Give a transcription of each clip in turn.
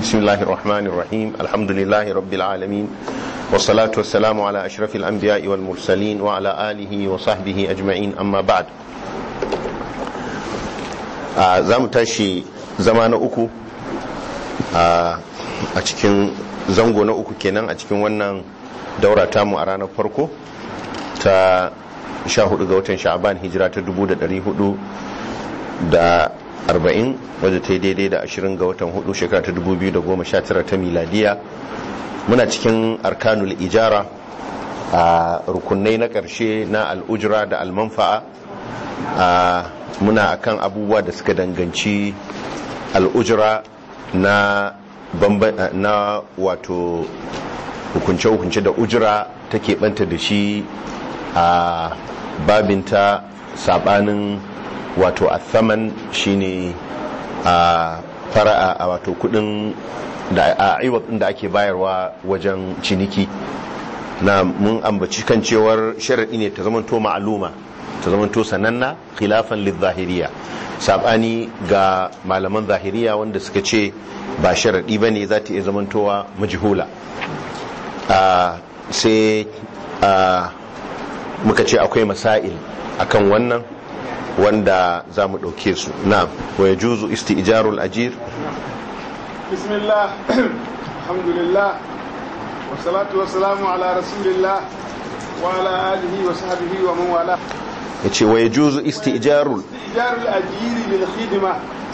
بسم الله الرحمن الرحيم الحمد لله رب العالمين والصلاة والسلام على أشرف الأنبياء والمرسلين وعلى آله وصحبه أجمعين أما بعد زام تاشي زمان أكو a cikin zango na uku kenan a cikin wannan daura tamu a ranar farko ta 14 ga watan sha'aban hijira ta 400 da 40 wadda ta yi daidai da 20 ga watan hudu shekara ta 2019 ta miladiya muna cikin arkanul ijara a rukunai na ƙarshe na al'ujira da almanfa'a muna akan abubuwa da suka danganci al'ujira na na wato hukunce-hukunce da ujira ta keɓanta da shi a babinta sabanin wato athaman shine a fara'a a wato kudin da a aiwatsin da ake bayarwa wajen ciniki na mun ambaci kan cewar sharaɗi ne ta zamanto ma'aluma ta zamanto sananna khilafan lizahiriya sabani ga malaman zahiriya wanda suka ce ba sharaɗi ba ne za ta iya zamantowa majihula sai muka ce akwai masail akan wannan wanda za mu ɗauke su na waya juzu istijarul ajir bismillah alhamdulillah wasalatu wasalamu ala rasulillah wa ala alihi wa sahbihi wa man wala yace waya juzu istijarul istijarul ajiri lil khidma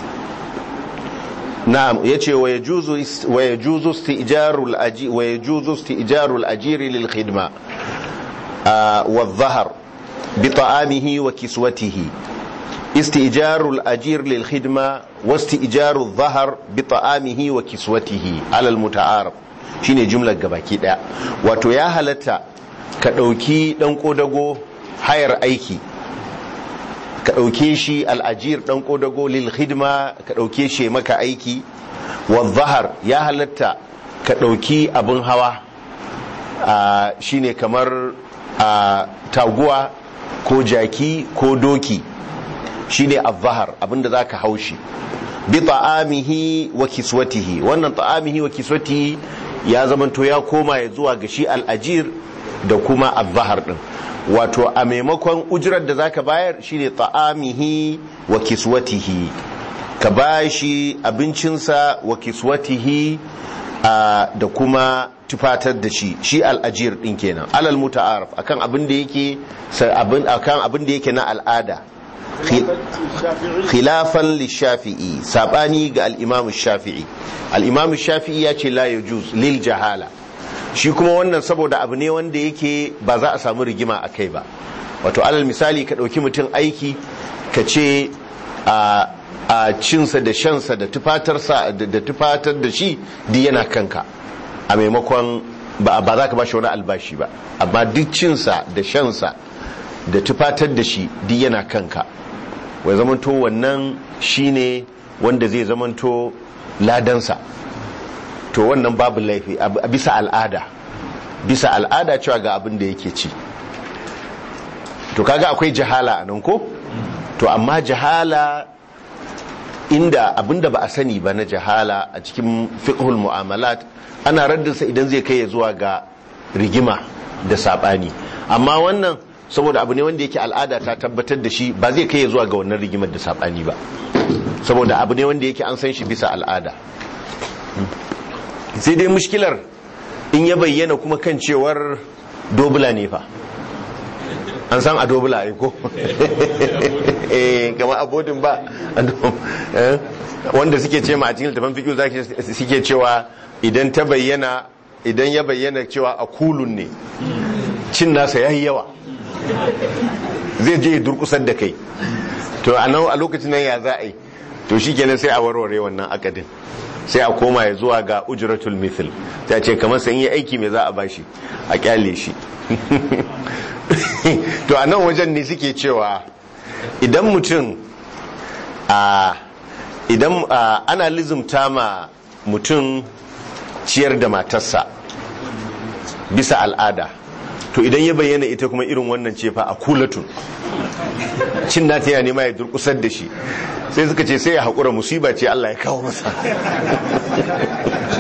na'am yace waya juzu waya juzu istijarul ajir waya juzu istijarul ajiri lil khidma wa dhahar بطعامه وكسوته استئجار الأجير للخدمة واستئجار الظهر بطعامه وكسوته على المتعارف shine jumlar gabaki daya wato ya halatta ka dauki dan kodago hayar aiki ka dauke shi al'ajir dan kodago lil khidma ka dauke shi maka aiki wa zahar ya halatta ka dauki abun hawa shine kamar taguwa ko jaki ko doki shine az-zahar abinda zaka haushi bi ta'amihi wa kiswatihi wannan ta'amihi wa kiswatihi ya zamanto ya koma ya zuwa ga shi al-ajir da kuma az-zahar din wato a maimakon ujirar da zaka bayar shine ta'amihi wa kiswatihi ka bashi abincinsa wa kiswatihi da kuma tufatar da shi shi al'ajir din kenan alal muta'arif akan abin da yake akan abin da yake na al'ada khilafan lishafi'i sabani ga al-imam shafi'i al-imam shafi'i ya ce la yajuz lil jahala shi kuma wannan saboda abu ne wanda yake ba za a samu rigima a kai ba wato alal misali ka ɗauki mutum aiki ka ce a a cinsa da shansa da tufatarsa da tufatar da shi duk yana kanka a maimakon ba za ka ba shi wani albashi ba amma duk cinsa da shansa da tufatar da shi duk yana kanka wai zamanto wannan shine wanda zai zamanto ladansa to wannan babu laifi a bisa al'ada bisa al'ada cewa ga abin da yake ci to kaga akwai jahala a nan ko to amma jahala inda abinda ba a sani ba na jahala a cikin fiqhul mu'amalat ana raddinsa idan zai kai ya zuwa ga rigima da sabani amma wannan saboda abu ne wanda yake al'ada ta tabbatar da shi ba zai kai ya zuwa ga wannan rigimar da sabani ba saboda abu ne wanda yake an san shi bisa al'ada sai dai mushkilar in ya bayyana kuma kan cewar dobula ne fa an san a dobula ai ko eh kama abodin ba wanda suke ce ma a cikin littafin fikiyu zaki suke cewa idan ta bayyana idan ya bayyana cewa a kulun ne cin nasa yayi yawa zai je durkusar da kai to a nan a lokacin nan ya za a yi to shi kenan sai a warware wannan akadin sai a koma ya zuwa ga ujratul mithl ta ce kamar sai yi aiki mai za a bashi a kyale shi to a nan wajen ne suke cewa idan mutum a idan ana lizumta ma mutum ciyar da matarsa bisa al'ada to idan ya bayyana ita kuma irin wannan ce fa a kulatun cin nata ya nema ya durkusar da shi sai suka ce sai ya haƙura musiba ce Allah ya kawo masa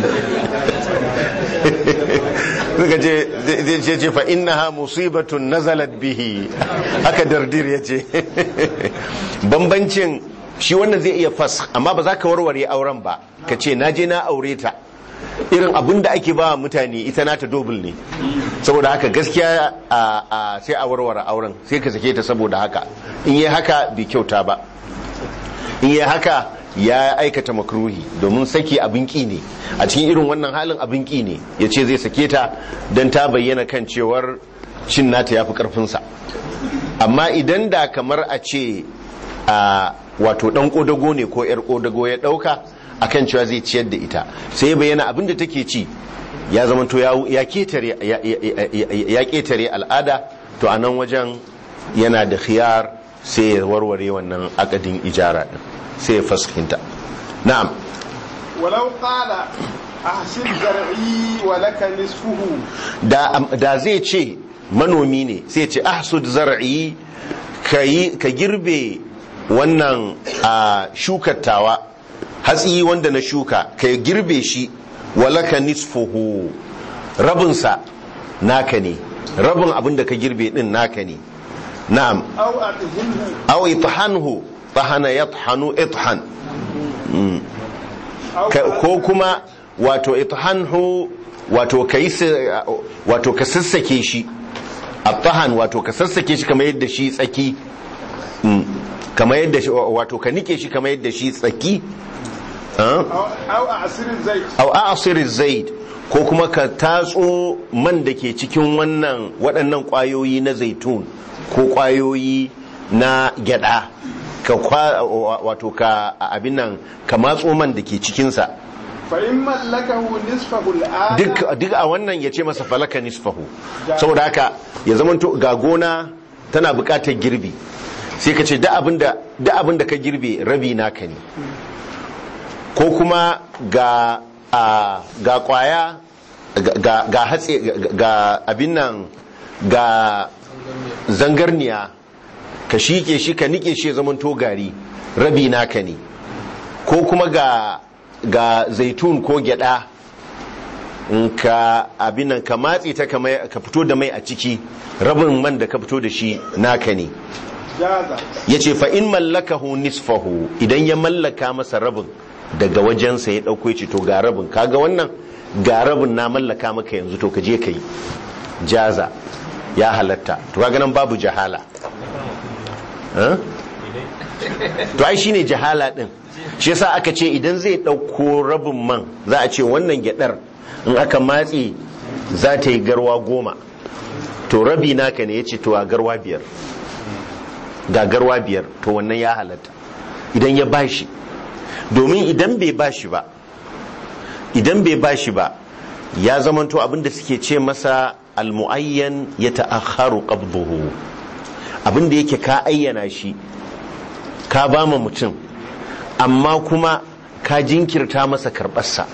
suka ce zai ce fa innaha musibatun nazalat bihi haka dardir ya ce bambancin shi wannan zai iya fas amma ba za ka warware auren ba ka ce na je na aure ta irin abin da ake ba mutane ita nata dobul ne saboda haka gaskiya sai a warware auren sai ka sake ta saboda haka in yi haka bai kyauta ba in yi haka ya aikata makruhi domin sake abin ki ne a cikin irin wannan halin abin ki ne ya ce zai sake ta don ta bayyana kan cewar cin nata ya fi karfinsa amma idan da kamar a ce a wato dan kodago ne ko yar kodago ya dauka akan cewa zai ciyar da ita sai ya bayyana abin da take ci ya zama to ya ketare ya ketare al'ada to a nan wajen yana da khiyar sai ya warware wannan akadin ijara din sai ya faskinta na'am walau qala ahsin zar'i wa laka nisfuhu da da zai ce manomi ne sai ce ahsud zar'i ka girbe wannan a shukattawa hatsi wanda na shuka ka girbe shi walaka nisfuhu rabinsa naka ne rabin abin da ka girbe din naka ne na'am aw athinhu aw ithanhu tahana yathanu ithan aw ko kuma wato ithanhu wato kai wato ka sassake shi atahan wato ka sassake shi kamar yadda shi tsaki kamar yadda shi wato ka nike shi kamar yadda shi tsaki aw asir zait au a'sir zaid ko kuma ka tatso man da ke cikin wannan waɗannan ƙwayoyi na zaitun ko ƙwayoyi na gyada ka kwa wato ka abin nan ka matso man da ke cikinsa fa in mallakahu nisfahu al'ada duk duk a wannan ya ce masa falaka nisfahu saboda haka ya zamanto ga gona tana buƙatar girbi sai ka ce da abin da ka girbe rabi naka ne ko kuma ga a ga kwaya ga ga hatsi ga abin nan ga zangarniya ka shike shi ka nike shi ya zamanto gari rabi naka ne ko kuma ga ga zaitun ko gyada in ka abin nan ka matse ta kama- ka fito da mai a ciki rabin man da ka fito da shi naka ne jaza ya ce fa in mallakahu nisfahu idan ya mallaka masa rabin daga wajensa ya ɗauko ya ce to ga rabin kaga wannan ga rabin na mallaka maka yanzu to ka je ka yi jaza ya halatta to kaga nan babu jahala Huh? to ai shine jahala din shi yasa aka ce idan zai ɗauko rabin man za a ce wannan gyadar in aka matse za ta yi garwa goma to rabi naka ne ya ce to a garwa biyar gagarwa biyar to wannan ya halatta idan ya bashi domin idan bai bashi ba idan bai bashi ba ya zamanto abinda suke ce masa almu'ayyan ya ta'akharu qabduhu abinda yake ka ayyana shi ka ba ma mutum amma kuma ka jinkirta masa karɓarsa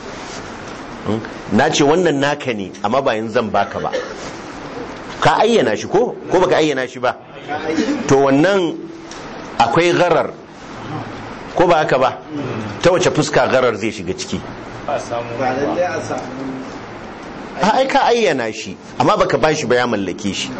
na ce wannan naka ne amma ba yanzu zan baka ba ka ayyana shi ko ko baka ayyana shi ba to wannan akwai garar ko ba haka ba ta wace fuska garar zai shiga ciki ba lallai a samu a ai ka ayyana shi amma baka bashi ba ya mallake shi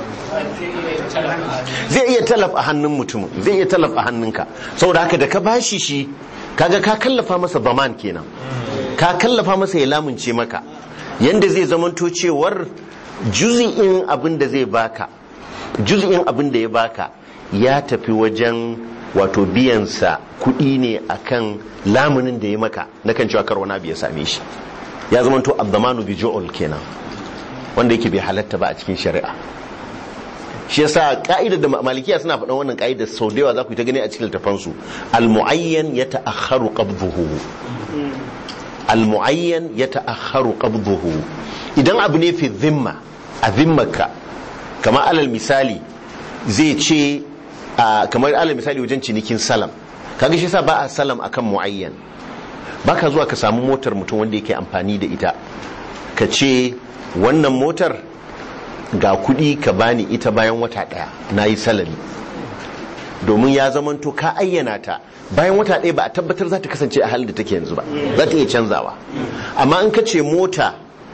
zai iya talaf a hannun mutum zai iya talaf a hannunka saboda haka da ka bashi shi kaga ka kallafa masa baman kenan ka kallafa masa ya lamunce maka yanda zai zamanto cewar juz'in abin da zai baka juz'in abin da ya baka ya tafi wajen wato biyansa kuɗi ne akan lamunin da ya maka na kan cewa karwana biya same shi ya zamanto abdamanu bi jo'ol kenan wanda yake bai halatta ba a cikin shari'a shi yasa ka'idar da malikiya suna faɗan wannan ka'idar sau da yawa za ku yi ta gani a cikin littafansu al-mu'ayyan ya ta'akharu qabduhu al-mu'ayyan ya ta'akharu qabduhu idan abu ne fi zimma a zimmaka kamar alal misali zai ce a kamar alal misali wajen cinikin salam kaga shi yasa ba a salam akan mu'ayyan baka zuwa ka samu motar mutum wanda yake amfani da ita ka ce wannan motar ga kudi ka bani ita bayan wata daya na yi salari domin ya zamanto ka ayyana ta bayan wata daya ba a tabbatar za ta kasance a halin da take yanzu ba za ta iya canzawa amma in ka ce mota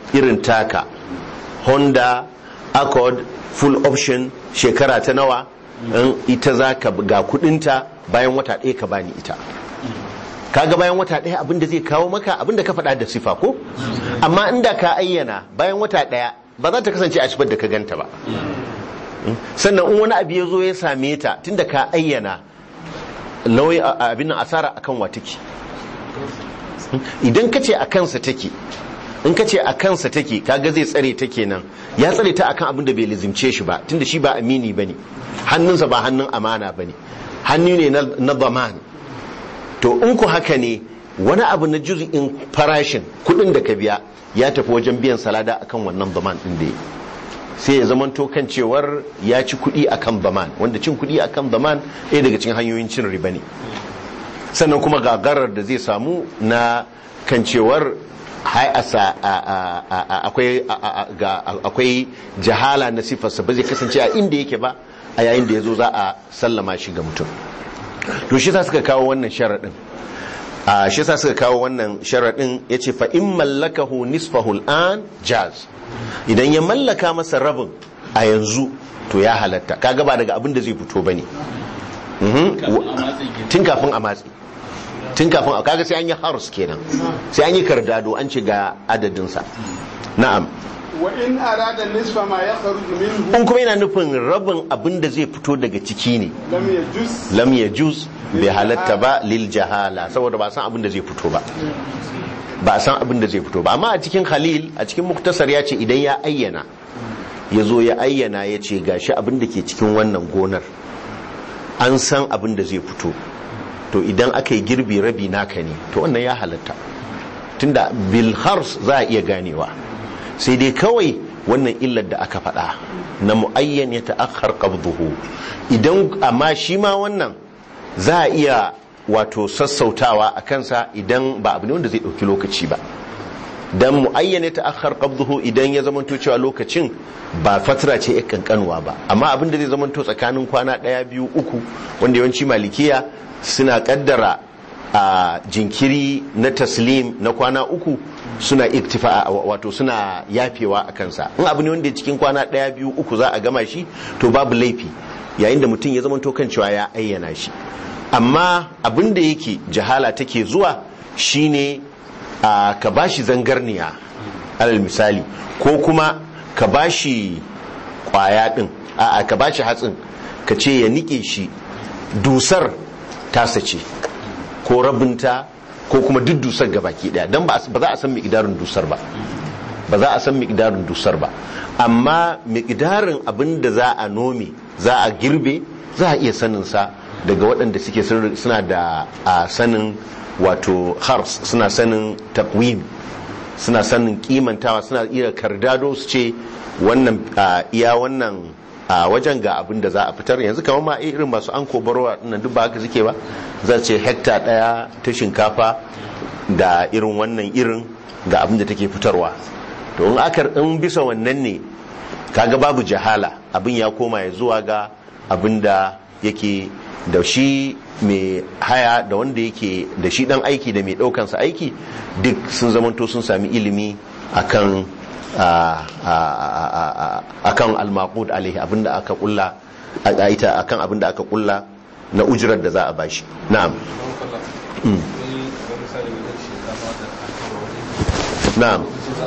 irin taka honda accord full option shekara ta nawa in ita za ka ga kudinta bayan wata ɗaya ka bani ita kaga bayan wata ɗaya abinda zai kawo maka abinda ka faɗa da sifa ko amma inda ka ayyana bayan wata ɗaya ba za ta kasance a sifar da ka ganta ba sannan in wani abu ya zo ya same ta tunda ka ayyana lauyi abin asara akan wa take idan ka ce a kansa take in ka ce a kansa take kaga zai tsare ta kenan ya tsare ta akan abin da bai lizimce shi ba tunda shi ba amini bane hannunsa ba hannun amana bane hannu ne na zaman to in ku haka ne wani abu na juz'in farashin kudin da ka biya ya tafi wajen biyan salada akan wannan zaman din da sai ya zamanto kan cewar ya ci kudi akan zaman wanda cin kudi akan zaman ɗaya daga cikin hanyoyin cin riba ne sannan kuma gagarar da zai samu na kan cewar akwai jahala na sifarsa ba zai kasance a inda yake ba a yayin da ya zo za a sallama shi ga mutum to shi sa suka kawo wannan sharaɗin a shi sa suka kawo wannan sharaɗin ya ce fa'in mallakahu nisfahu al'an jaz idan ya mallaka masa rabin a yanzu to ya halatta kaga ba daga abin da zai fito ba ne tun kafin a matsi tun kafin a kaga sai an yi harus kenan sai an yi kardado an ce ga adadinsa na'am wa in arada nisfa ma ya kharuju minhu in kuma yana nufin rabin abin da zai fito daga ciki ne lam yajuz lam ya juz bai halatta ba lil jahala saboda ba san abin da zai fito ba ba san abin da zai fito ba amma a cikin khalil a cikin muktasar ya ce idan ya ayyana ya zo ya ayyana ya ce gashi abin da ke cikin wannan gonar an san abin da zai fito to idan aka yi girbi rabi naka ne to wannan ya halatta tunda bilhars za a iya ganewa sai dai kawai wannan illar da aka faɗa na mu'ayyan ya ta'akhar qabduhu idan amma shi ma wannan za a iya wato sassautawa a kansa idan ba abu ne wanda zai ɗauki lokaci ba dan mu'ayyan ya ta'akhar qabduhu idan ya zamanto cewa lokacin ba fatira ce ya kankanuwa ba amma abin da zai zamanto tsakanin kwana ɗaya biyu uku wanda yawanci malikiya suna kaddara a jinkiri na taslim na kwana uku suna iktifa wato suna yafewa a kansa in abu ne wanda cikin kwana ɗaya biyu uku za a gama shi to babu laifi yayin da mutum ya zama kan cewa ya ayyana shi amma abin da yake jahala take zuwa shine a ka bashi zangarniya alal misali ko kuma ka bashi kwaya din a ka bashi hatsin ka ce ya nike shi dusar tasa ce ko rabinta ko kuma duk dusar ga baki daya don ba za a san miƙidarin dusar ba ba za a san miƙidarin dusar ba amma miƙidarin abin da za a nome za a girbe za a iya sanin sa daga waɗanda suke suna da a sanin wato hars suna sanin takwim suna sanin kimantawa suna iya kardado su ce wannan iya wannan a wajen ga abin da za a fitar yanzu kamar ma irin masu an kobarwa nan duk ba haka suke ba za ce hekta daya ta shinkafa da irin wannan irin ga abin da take fitarwa to in aka in bisa wannan ne kaga babu jahala abin ya koma ya zuwa ga abin da yake da shi mai haya da wanda yake da shi dan aiki da mai daukansa aiki duk sun zamanto sun sami ilimi akan akan al-maqud alaihi abinda aka kulla a ita akan abinda aka kulla na ujirar da za a bashi na'am na'am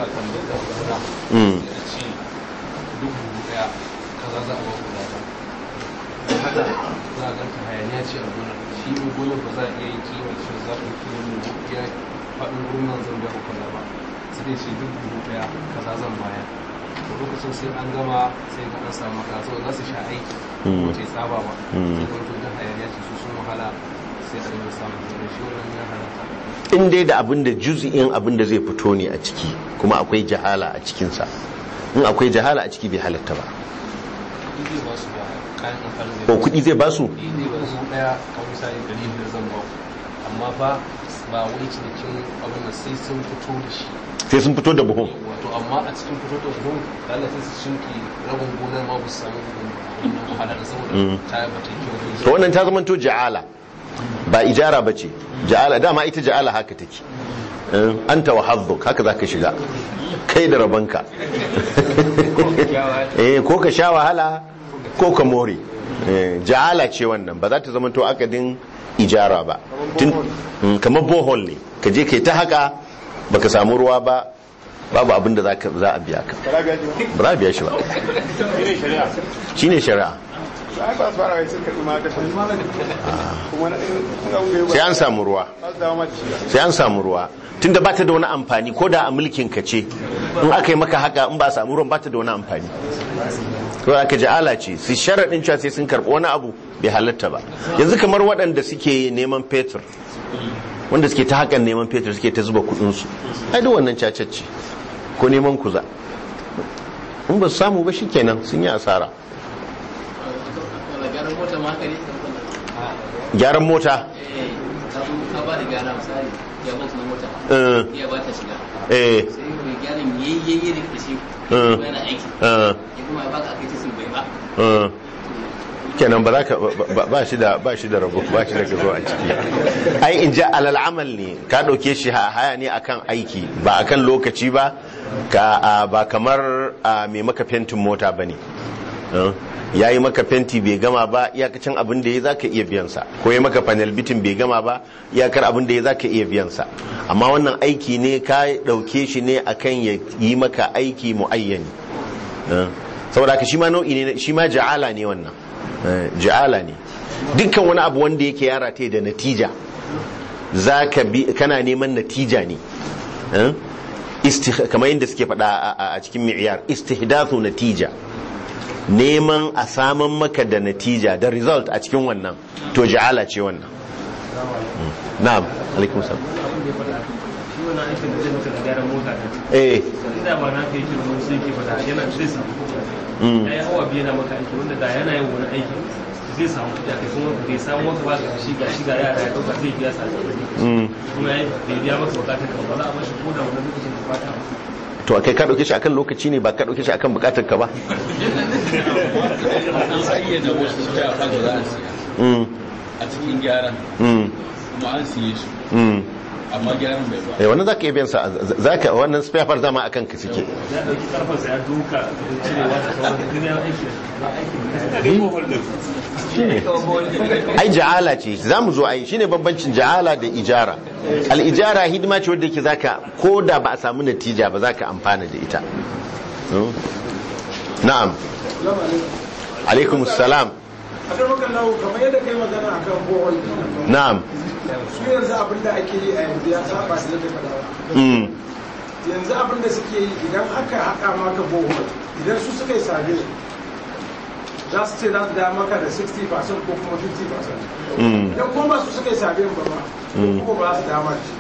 haka za a ganta hayaniya ce a gonar shi ne gonar ba za a iya yin kiwon shi za a kiwon ya faɗin gonar zan biya hukuna ba sai dai ce duk dubu ɗaya kaza zan baya to lokacin sai an gama sai ga an samu kaza saboda za su sha aiki ko ce tsaba ba sai ga wato dan hayaniya ce su sun wahala sai a rinka samun kenan shi wannan ya halatta in dai da abin da juz'in abin da zai fito ne a ciki kuma akwai jahala a cikinsa in akwai jahala a ciki bai halatta ba kuɗi zai ba su ba kayan amfani ko kuɗi zai basu kuɗi zai ba su ɗaya kamar misali ɗari biyar zan ba ku amma ba ba wai cinikin abin da sai sun fito da shi sai sun fito da buhun wato amma a cikin fito da buhun da Allah sai su shinki rabin gonar ma ba su samu buhun wannan wahala da saboda ta yi bata kyau to wannan ta zama to ja'ala ba ijara ba ce ja'ala dama ita ja'ala haka take Eh, anta wa hazzuk haka zaka shiga kai da rabanka eh ko ka sha wahala ko ka more Eh, ja'ala ce wannan ba za ta zama to akadin ijara ba Tun- Mm, kamar bohol ne ka je kai ta haka baka samu ruwa ba babu abin da za ka- za a biya ka Kara gaji ba. ba za a biya shi ba Shi ne shari'a. shine shari'a Ai ba su fara wai sun karɓi ma kashe. Kuma na in an gaiwa. sai an samu ruwa Ba su dawo ma da shi. sai an samu ruwa tunda ba ta da wani amfani ko da a mulkin ka ce in aka yi maka haka in ba a samu ruwan ba ta da wani amfani to aka ji ala ce su sharaɗin cewa sai sun karɓi wani abu bai halatta ba yanzu kamar waɗanda suke neman fetur wanda suke ta hakan neman fetur suke ta zuba kuɗinsu ai duk wannan cacacce ko neman kuza in ba su samu ba shikenan sun yi asara gyaran mota ma haka ne gyaran mota eh ka zo ka ba da gyara misali ya box na mota eh, ya ba ta shiga eh, sai mai gyaran yayyayi da kashi Eh. kuma yana aiki eh, ya kuma ya baka akai ta sun bai ba eh. kenan ba za ka ba- ba shi da ba shi da rabo ba shi da ka zo a ciki ai in ja alal amal ne ka dauke shi ha- haya ne akan aiki ba akan lokaci ba ka a, ba kamar a, mai maka fentin mota bane ya yi maka fenti bai gama ba iyakacin abin da ya za ka iya biyansa ko ya maka panel bitin bai gama ba iyakar abin da ya za ka iya biyansa amma wannan aiki ne ka dauke shi ne akan ya yi maka aiki muayyani Eh, saboda haka shi ma nau'i ne shi ma ja'ala ne wannan Eh, ja'ala ne dukkan wani abu wanda yake yara ta da natija zaka bi kana neman natija ne Eh, istih- kamar yadda suke faɗa a- a a cikin mi'yar istihdathu natija neman a saman maka da natija da result a cikin wannan to ja'ala ce wannan Mm. na'am alaikum salam abin da ya faɗa shi wannan aikin da zai maka da gyaran mota ne eh inda ba na kai kiran sai ke faɗa yana zai samu kuɗi Mm. ya yi hawa biyu yana maka aiki wanda da yana yin wani aiki zai samu kuɗi a kai kuma bai samu maka ba ga shi ga shi ga yara ya ɗauka zai biya sa Mm. kuma ya yi bai biya maka bukatar ka ba za a bashi ko da wani lokacin da fata to kai ka dauke shi akan lokaci ne ba ka dauke shi akan bukatar ka ba an sayyana wasu spare parts da za a siya Mm. a cikin gyaran Mm. kuma an siye su Mm. amma gyaran bai ba eh wannan zaka iya biyan sa zaka wannan spare part dama akan ka suke ya ɗauki ƙarfarsa ya duka da cirewa da sauran da duniya aiki ai ja'ala ce zamu zo ai shine bambancin ja'ala da ijara al ijara hidima ce wanda yake zaka ko da ba a samu natija ba zaka amfana da ita Mm. na'am alaikum salam a kan maka lawo kamar yadda kai magana a kan bohol na'am su yanzu abin da ake yi a yanzu ya saba da yadda faɗa ba Mm. yanzu abin da suke yi idan aka haƙa maka bohol idan su suka yi sabe za su ce za su da maka da 60% ko kuma 50% Mm. idan kuma ba su suka yi sabe ba ba ko ba za su dama da shi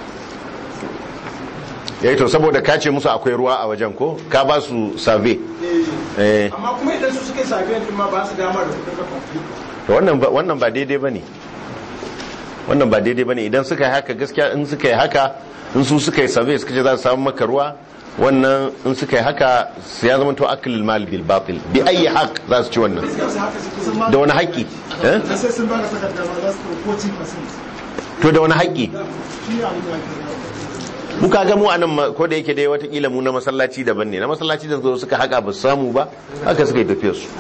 yayi to saboda ka ce musu akwai ruwa a wajen ko ka ba su survey Eh, eh amma kuma idan su suka yi sabe din ma ba su dama da kudin ka complete to wannan ba wannan ba daidai bane wannan ba daidai bane idan suka yi haka gaskiya in suka yi haka in su suka yi survey suka ce za su samu maka ruwa wannan in suka yi haka su ya zama to aklul mal bil batil bi ayi haq za su ci wannan yanzu haka suke sun da wani haƙƙi eh sai sun ba da takarda ma za su ɗau 14% to da wani haƙƙi shi ne abin da ake mu kaga mu anan ma- ko da yake dai watakila mu na masallaci daban ne na masallaci da zo suka haka ba su samu ba haka suka yi tafiyar su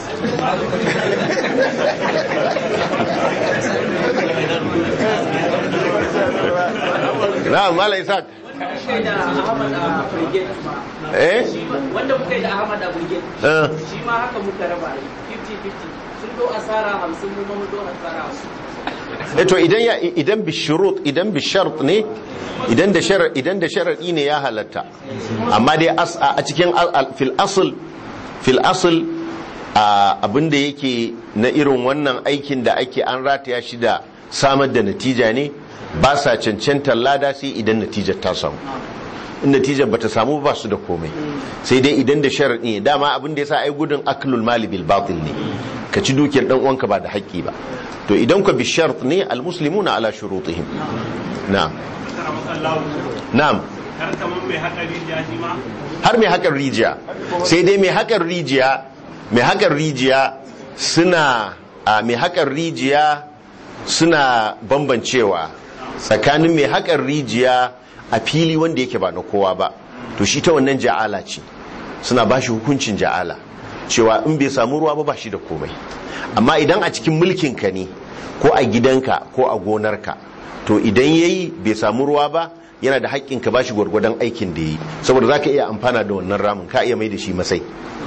na'am mala isaac da Ahmad a Brigade ma. eh Shi ma- Wanda muka yi da Ahmad a Brigade. eh Shi ma haka muka raba ne. 50-50. Sun do asara hamsin mu ma mu do asara hamsin. eh to idan ya idan bi shurut idan bi shart ne idan da shar idan da sharadi ne ya halatta amma dai as a cikin al- al- fil asl fil asl a abinda yake na irin wannan aikin da ake an rataya shi da samar da natija ne ba sa cancantar lada sai idan natijar ta samu in natijar bata samu ba su da komai sai dai idan da sharadi ne dama abin da yasa ai gudun aklul mali bil batil ne ka ci dukiyar dan uwanka ba da haƙƙi ba to idan ka bi shart ne al muslimuna ala shurutihim na'am na'am har kamar mai haɗari ya shi ma har mai haƙar rijiya sai dai mai haƙar rijiya mai haƙar rijiya suna a mai haƙar rijiya suna bambancewa tsakanin mai haƙar rijiya a fili wanda yake ba na kowa ba to shi ta wannan ja'ala ce suna ba shi hukuncin ja'ala cewa in bai samu ruwa ba ba shi da komai amma idan a cikin mulkinka ne ko a gidanka ko a gonarka to idan yayi bai samu ruwa ba yana da haƙƙin ka bashi gwargwadon aikin da yi saboda za ka iya amfana da wannan ramin ka iya mai da shi masai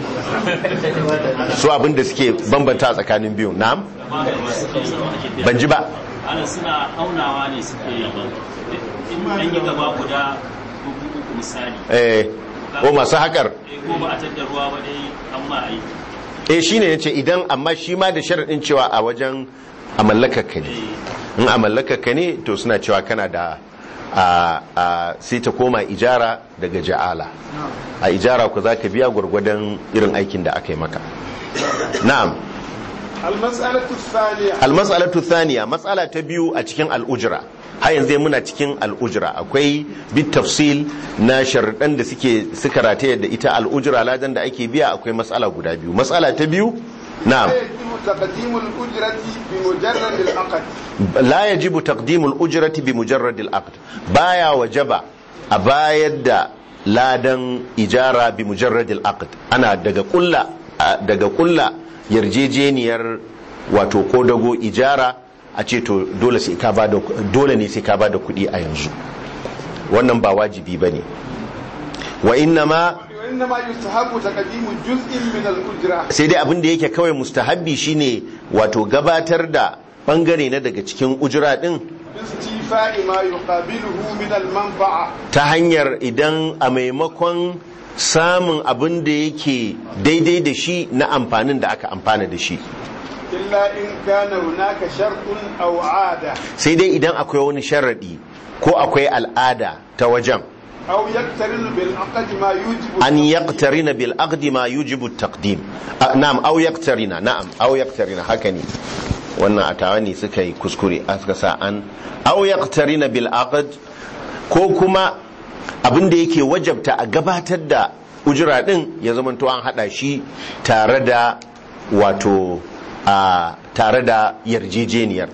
su abin da suke bambanta tsakanin biyu na'am ban ji ba ana suna aunawa ne suke yi in an yi gaba guda uku uku misali eh ko masu haƙar eh, ko ba a tadda ruwa ba dai an ma aiki eh shine yace idan amma shi ma da sharadin cewa a wajen a mallakar ka ne in a mallakar ka ne to suna cewa kana da a a sai ta koma ijara daga ja'ala a ijara ku zaka biya gwargwadon irin aikin da aka yi maka na'am المسألة الثانية almas'alatu thaniya matsala ta biyu a cikin al'ujra har yanzu dai muna cikin al'ujra akwai bit tafsil na sharuɗan da suke suka rataye da ita al'ujra ladan da ake biya akwai matsala guda biyu matsala ta biyu na'am يجب تقديم الأجرة بمجرد العقد la yajibu taqdimul ujrati bi mujarrad al-aqd baya wajaba a bayar da ladan ijara bi mujarrad al-aqd ana daga kulla daga kulla yarjejeniyar wato ko dago ijara a ce to dole sai ka bada dole ne sai ka bada kuɗi a yanzu wannan ba wajibi bane wa innama وإنما يستحب تقديم جزء من الأجرة sai dai abin da yake kawai mustahabbi shine wato gabatar da bangare na daga cikin ujira din باستيفاء ما يقابله من المنفعة ta hanyar idan a maimakon samun abin da yake daidai da shi na amfanin da aka amfana da shi إلا إن كان هناك شرط أو عادة sai dai idan akwai wani sharaɗi ko akwai al'ada ta wajen أو يقترن بالعقد ما يوجب an yaqtarina bil aqdi ma yujibu taqdim Ah, na'am aw yaqtarina na'am aw yaqtarina haka ne wannan atawa ne suka yi kuskure a suka sa an aw yaqtarina bil aqd ko kuma abin da yake wajabta a gabatar da ujira din ya zamanto an hada shi tare da wato a tare da yarjejeniyar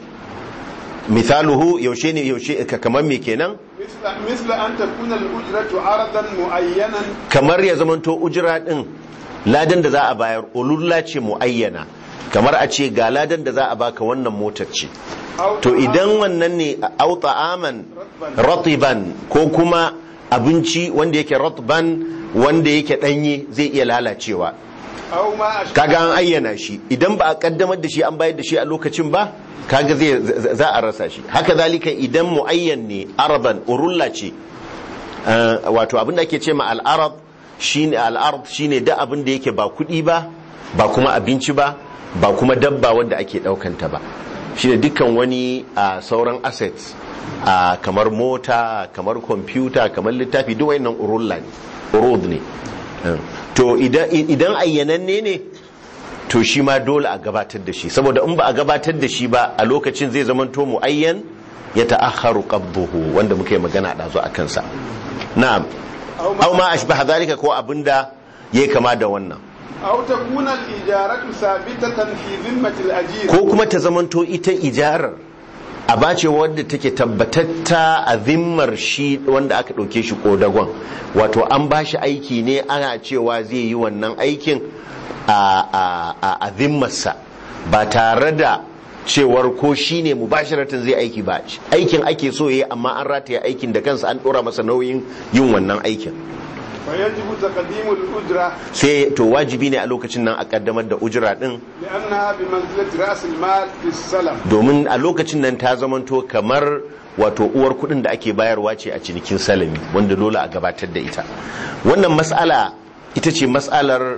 misaluhu yaushe ne yaushe ka- kamar me kenan مثل, مثل أن تكون الأجرة عرضا معينا kamar ya zamanto ujira din ladan da za a bayar ululla ce muayyana kamar a ce ga ladan da za a baka wannan motar ce أو to idan wannan ne au ta'aman ratiban ko kuma abinci wanda yake ratban wanda yake danye zai iya lalacewa أو ما أشبه kaga an ayyana shi idan ba a kaddamar da shi an bayar da shi a lokacin ba kaga zai za a rasa shi haka zalika idan muayyan ne araban urulla ce eh, wato abin da ake ce ma al'arab shine al'ard shine da abin da yake ba kuɗi ba ba kuma abinci ba ba kuma dabba wanda ake ɗaukanta ba shine dukkan wani a sauran assets a kamar mota kamar kwamfuta kamar littafi duk wayannan urulla ne urud ne Eh, to idan idan ayyananne ne to shi ma dole a gabatar da shi saboda in ba a gabatar da shi ba a lokacin zai zama to muayyan ya ta'akharu qabduhu wanda muka yi magana da zo akan sa na'am aw ma ashbaha zalika ko abinda yayi kama da wannan أو تكون الإجارة ثابتة في ذمة الأجير ko kuma ta zamanto ita ijarar a bace wadda take tabbatatta a zimmar shi wanda aka ɗauke shi kodagon wato an ba shi aiki ne ana cewa zai yi wannan aikin a, a, a, a zimmarsa ba tare da cewar ko shi ne mubashiratan zai aiki ba aikin ake so ya yi amma an rataye aikin da kansa an ɗora masa nauyin yin wannan aikin فيجب تقديم الأجرة sai to wajibi ne a lokacin nan a kaddamar da ujira din لأنها بمنزلة رأس المال في السلم domin a lokacin nan ta zamanto kamar wato uwar kudin da ake bayarwa ce a cinikin salami wanda dole a gabatar da ita wannan mas'ala ita ce mas'alar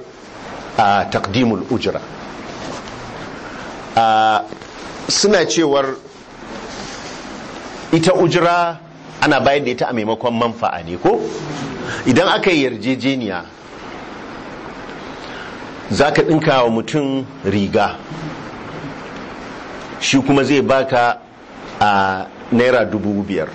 a takdimul ujra a suna cewar ita ujra ana bayar da ita a maimakon manfa'a ne ko idan aka yi yarjejeniya za ka ɗinka wa mutum riga shi kuma zai baka a naira dubu biyar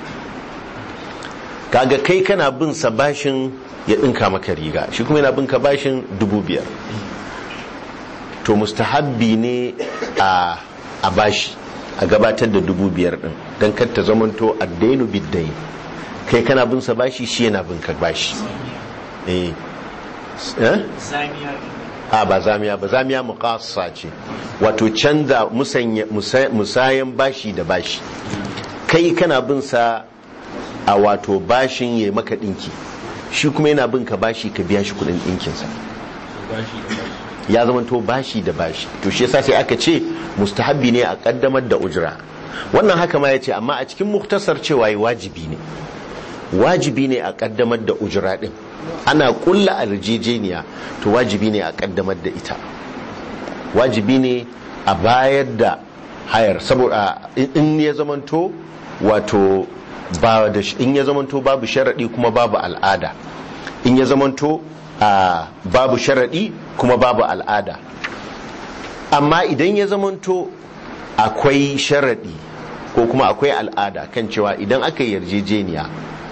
kaga kai kana bin sa bashin ya ɗinka maka riga shi kuma yana bin ka bashin dubu biyar to mustahabbi ne a a bashi a gabatar da dubu biyar ɗin don kar ta zamanto addainu biddai kai kana bin sa bashi shi yana bin ka bashi eh eh zamiya a ba zamiya ba zamiya muqassa ce wato canza musanya musa- musayan bashi da bashi kai kana bin sa a wato bashin ya maka dinki shi kuma yana bin ka bashi ka biya shi kudin dinkin sa bashi da bashi ya zama to bashi da bashi to shi yasa sai aka ce mustahabbi ne a kaddamar da ujra wannan haka ma yace amma a cikin muktasar cewa yi wajibi ne wajibi ne a kaddamar da ujra din ana kulla arjejeniya to wajibi ne a kaddamar da ita wajibi ne a bayar da hayar saboda in ya zamanto wato ba da in ya zamanto babu sharadi kuma babu al'ada in ya zamanto a babu sharadi kuma babu al'ada amma idan ya zamanto akwai sharadi ko kuma akwai al'ada kan cewa idan aka yi yarjejeniya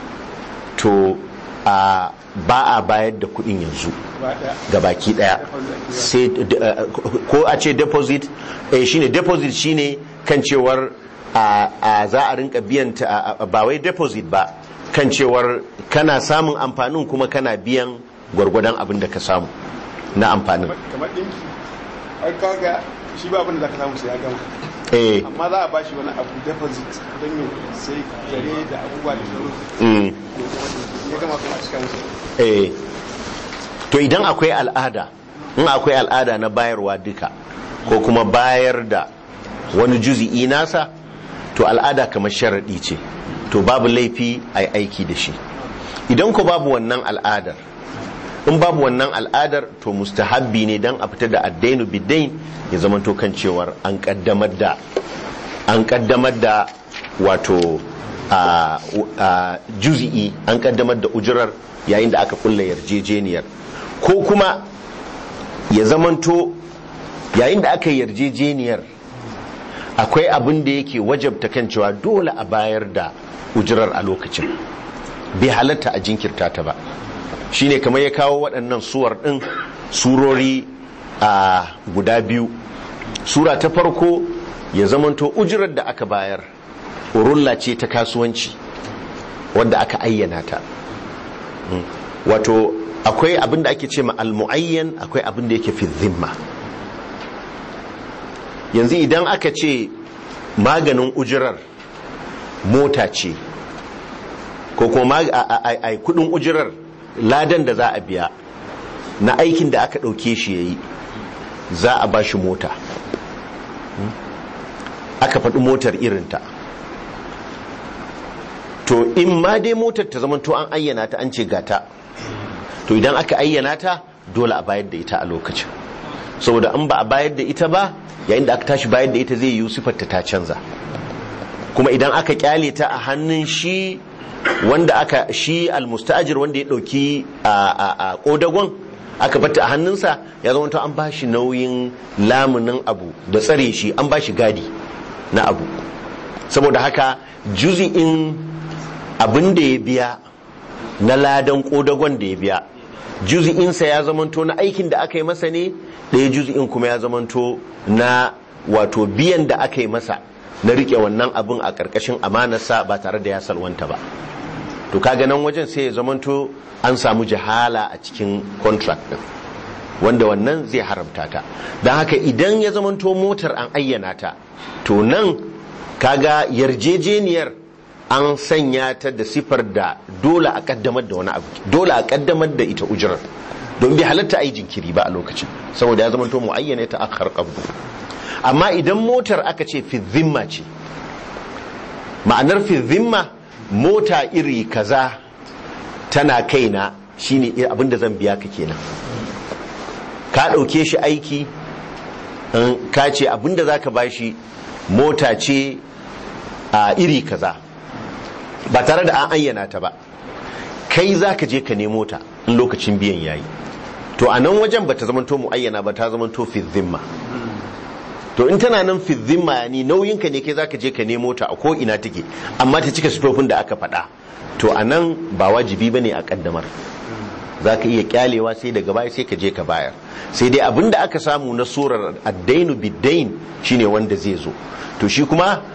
to a ba a bayar da kudin yanzu ga baki daya sai ko a ce deposit eh shine deposit shine kan cewar a za a rinka biyan ta ba wai deposit ba kan cewar kana samun amfanin kuma kana biyan gwargwadon abin da ka samu na amfanin kamar dinki ai kaga shi ba abin da zaka samu sai ya gama eh amma za a bashi wani abu deposit don yin sai kare da abubuwa da sauran mm, ya gama kuma a cika musu eh to idan akwai al'ada in akwai al'ada na bayarwa duka ko kuma bayar da wani juzi'i nasa to al'ada kamar sharaɗi ce to babu laifi a aiki da shi idan ko babu wannan al'adar in babu wannan al'adar to mustahabbi ne dan a fita da addainu bidain ya zama to kan cewar an kaddamar da an kaddamar da wato a a juzi'i an kaddamar da ujurar yayin da aka kulla yarjejeniyar ko kuma ya zamanto yayin da aka yi yarjejeniyar akwai abin da yake wajabta kan cewa dole a bayar da ujurar a lokacin bai halatta a jinkirta ta ba shine kamar ya kawo waɗannan suwar ɗin surori a guda biyu sura ta farko ya zamanto ujurar da aka bayar urulla ce ta kasuwanci wadda aka ayyana ta Mm. wato akwai abin da ake ce ma al-mu'ayyan akwai abin da yake fi zimma yanzu idan aka ce maganin ujirar mota ce ko kuma a kudin ujirar ladan da za a biya na aikin da aka ɗauke shi ya yi za a ba shi mota aka faɗi motar irinta to in ma dai motar ta zama to an ayyana ta an ce gata to idan aka ayyana ta dole a bayar da ita a lokacin saboda in ba a bayar da ita ba yayin da aka tashi bayar da ita zai yi sifarta ta canza kuma idan aka kyale ta a hannun shi wanda aka shi almusta'ajir wanda ya dauki a a kodagon aka bata a hannunsa ya zama to an bashi nauyin lamunin abu da tsare shi an bashi gadi na abu saboda haka juzi'in abin da ya biya na ladan kodagon da ya biya juzi'insa ya zamanto na aikin da aka yi masa ne ɗaya juzi'in kuma ya zamanto na wato biyan da aka yi masa na rike wannan abin a ƙarƙashin amanarsa ba tare da ya salwanta ba to kaga nan wajen sai ya zamanto an samu jahala a cikin contract din wanda wannan zai haramta ta don haka idan ya zamanto motar an ayyana ta to nan kaga yarjejeniyar an sanya ta da sifar da dole a kaddamar da wani abu dole a kaddamar da ita ujirar don bi halatta a yi jinkiri ba a lokacin saboda ya zamanto muayyana ta akhar qabdu amma idan motar aka ce fi zimma ce ma'anar fi zimma mota iri kaza tana kaina shine abinda zan biya ka kenan ka ɗauke shi aiki ka ce abinda za ka bashi mota ce a iri kaza ba tare da an ayyana ta ba kai za ka je ka nemo ta in lokacin biyan yayi to a nan wajen ba ta zamanto mu'ayyana ba ta zamanto fi zimma to in tana nan fi zimma ni nauyinka ne kai zaka je ka nemo ta a ko ina take amma ta cika sifofin da aka faɗa to a nan ba wajibi ba ne a kaddamar za ka iya kyalewa sai daga baya sai ka je ka bayar sai dai abin da aka samu na surar addainu biddain shine wanda zai zo to shi kuma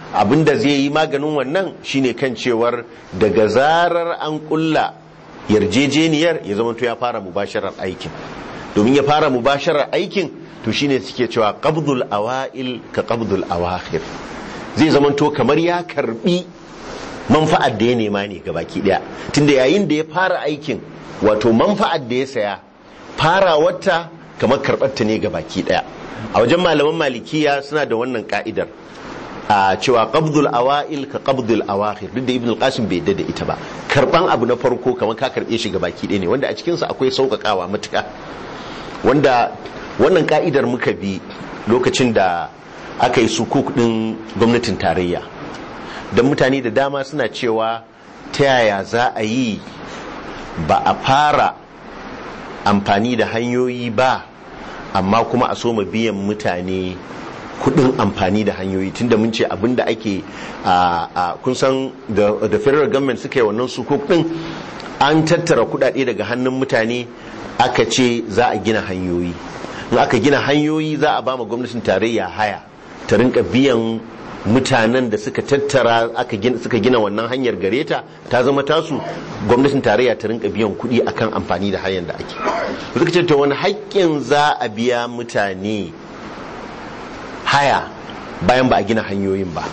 abinda zai yi maganin wannan shine kan cewar daga zarar an kulla yarjejeniyar ya zama ya fara mubasharar aikin domin ya fara mubasharar aikin to shine suke cewa qabdul awail ka qabdul awakhir zai zama to kamar ya karbi manfa'ar da ya nema ne gabaki daya tunda yayin da ya fara aikin wato manfa'ar da ya saya fara wata kamar karbar ta ne gabaki daya a wajen malaman malikiya suna da wannan ka'idar a cewa qabdul awail ka qabdul awakhir duk da ibn al-qasim bai da ita ba karban abu na farko kamar ka karbe shi gabaki ɗaya ne wanda a cikin sa akwai sauƙaƙawa matuƙa wanda wannan ka'idar muka bi lokacin da aka yi sukuk din gwamnatin tarayya don mutane da dama suna cewa ta yaya za a yi ba a fara amfani da hanyoyi ba amma kuma a soma biyan mutane kudin amfani da hanyoyi tunda mun ce abinda ake a kun san da federal government suka yi wannan sukuk din an tattara kudade daga hannun mutane aka ce za a gina hanyoyi in aka gina hanyoyi za a ba ma gwamnatin tarayya haya ta rinka biyan mutanen da suka tattara aka gina suka gina wannan hanyar gareta ta zama tasu gwamnatin tarayya ta rinka biyan kuɗi akan amfani da hanyar da ake suka ce to wani haƙƙin za a biya mutane haya bayan ba a gina hanyoyin ba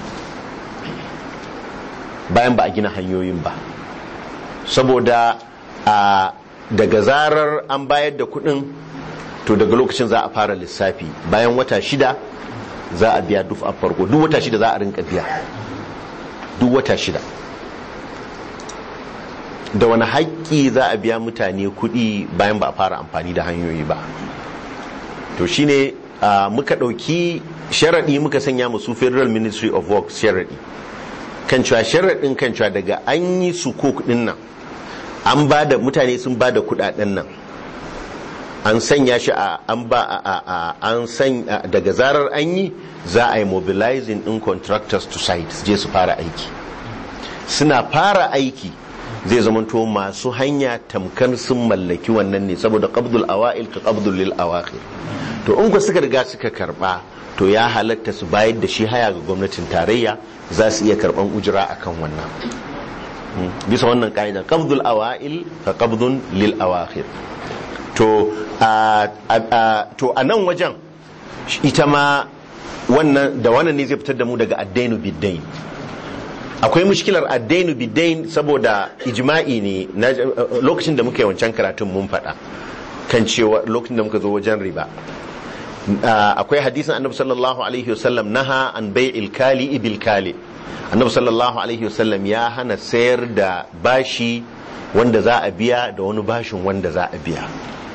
bayan ba a gina hanyoyin ba saboda a daga zarar an bayar da kuɗin to daga lokacin za a fara lissafi bayan wata shida za a biya duk a farko duk wata shida za a rinka biya duk wata shida da wani haƙƙi za a biya mutane kuɗi bayan ba a fara amfani da hanyoyi ba to shine muka ɗauki sharaɗi muka sanya musu federal ministry of works sharaɗi kan cewa sharaɗin kan cewa daga an yi su ɗin nan an ba da mutane sun ba da kuɗaɗen nan an sanya shi a an ba a an san daga zarar an yi za a yi mobilizing in contractors to site je su fara aiki suna fara aiki zai zamanto masu hanya tamkar sun mallaki wannan ne saboda qabdul awa'il ka qabdul lil awakhir to in ku suka riga suka karba to ya halatta su bayar da shi haya ga gwamnatin tarayya za su iya karban ujira akan wannan bisa wannan ka'ida qabdul awa'il ka qabdun lil awakhir to a nan wajen ita ma wannan da wannan ne zai fitar da mu daga addainu biddain akwai mushkilar addainu biddain saboda ijma'i ne lokacin da muka yi wancan karatun mun faɗa kan cewa lokacin da muka zo wajen riba akwai hadisin annabi sallallahu alaihi wasallam naha an bai'il kali ibil kali annabi sallallahu alaihi wasallam ya hana sayar da bashi wanda za a biya da wani bashin wanda za a biya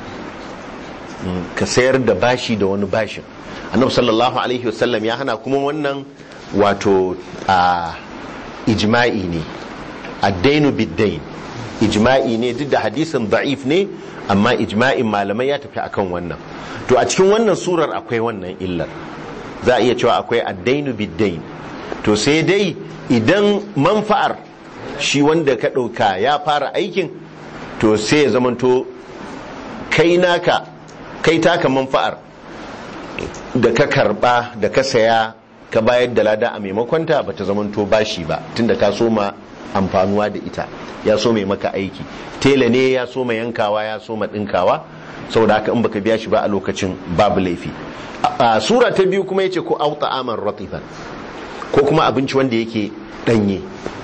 ka sayar da bashi da wani bashin annabi sallallahu alaihi wasallam ya hana kuma wannan wato a ijma'i ne addainu biddain ijma'i ne duk da hadisin da'if ne amma ijma'in malamai ya tafi akan wannan to a cikin wannan surar akwai wannan illar za a iya cewa akwai addainu biddain to sai dai idan manfa'ar shi wanda ka ɗauka ya fara aikin to sai ya zamanto kai naka kai taka manfa'ar da ka karba da ka saya ka bayar da lada a maimakonta ba ta zamanto bashi ba tunda ka soma amfanuwa da ita ya so mai maka aiki tela ne ya so mai yankawa ya so ɗinkawa saboda haka in baka biya shi ba a lokacin babu laifi a sura ta biyu kuma yace ko auta aman ratifan ko kuma abinci wanda yake danye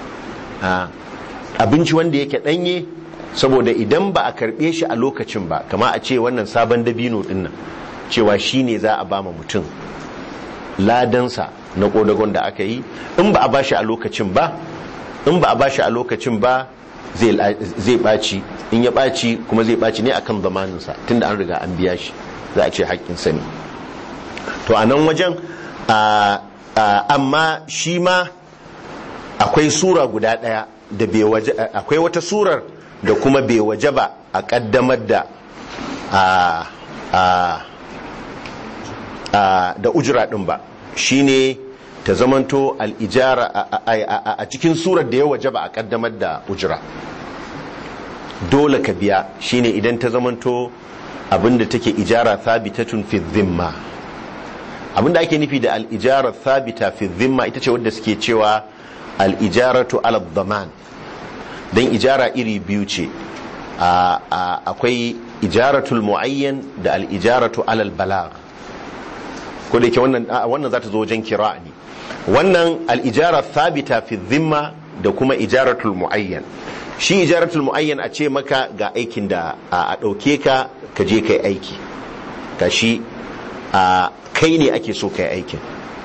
abinci wanda yake danye saboda idan ba a karbe shi a lokacin ba kama a ce wannan sabon dabino dinnan cewa shi ne za a bama mutum ladansa na kodagon da aka yi in ba a bashi a lokacin ba in ba a bashi a lokacin ba zai ɓaci in ya ɓaci kuma zai ɓaci ne akan zamaninsa tunda an riga an biya shi za a ce haƙƙinsa ne to a nan wajen amma shi ma akwai sura guda ɗaya da bai waje akwai wata surar da kuma bai waje ba a ƙaddamar da da ujira ɗin ba shine ta zamanto al'ijara a cikin surar da ya waje ba a ƙaddamar da ujira dole ka biya shine idan ta zamanto abinda take ijara thabitatun fi dhimma abinda ake nufi da al-ijara thabita fi dhimma ita ce wadda suke cewa al-ijaratu ala dhaman dan ijara iri biyu ce a- a- akwai ijaratul muayyan da al-ijaratu ala al-balagh ko da yake wannan a- wannan za ta zo wajen kira ne wannan al-ijara thabita fi dhimma da kuma ijaratul muayyan shi ijaratul muayyan a ce maka ga aikin da a a ɗauke ka ka je kai aiki ka shi a kai ne ake so kai aikin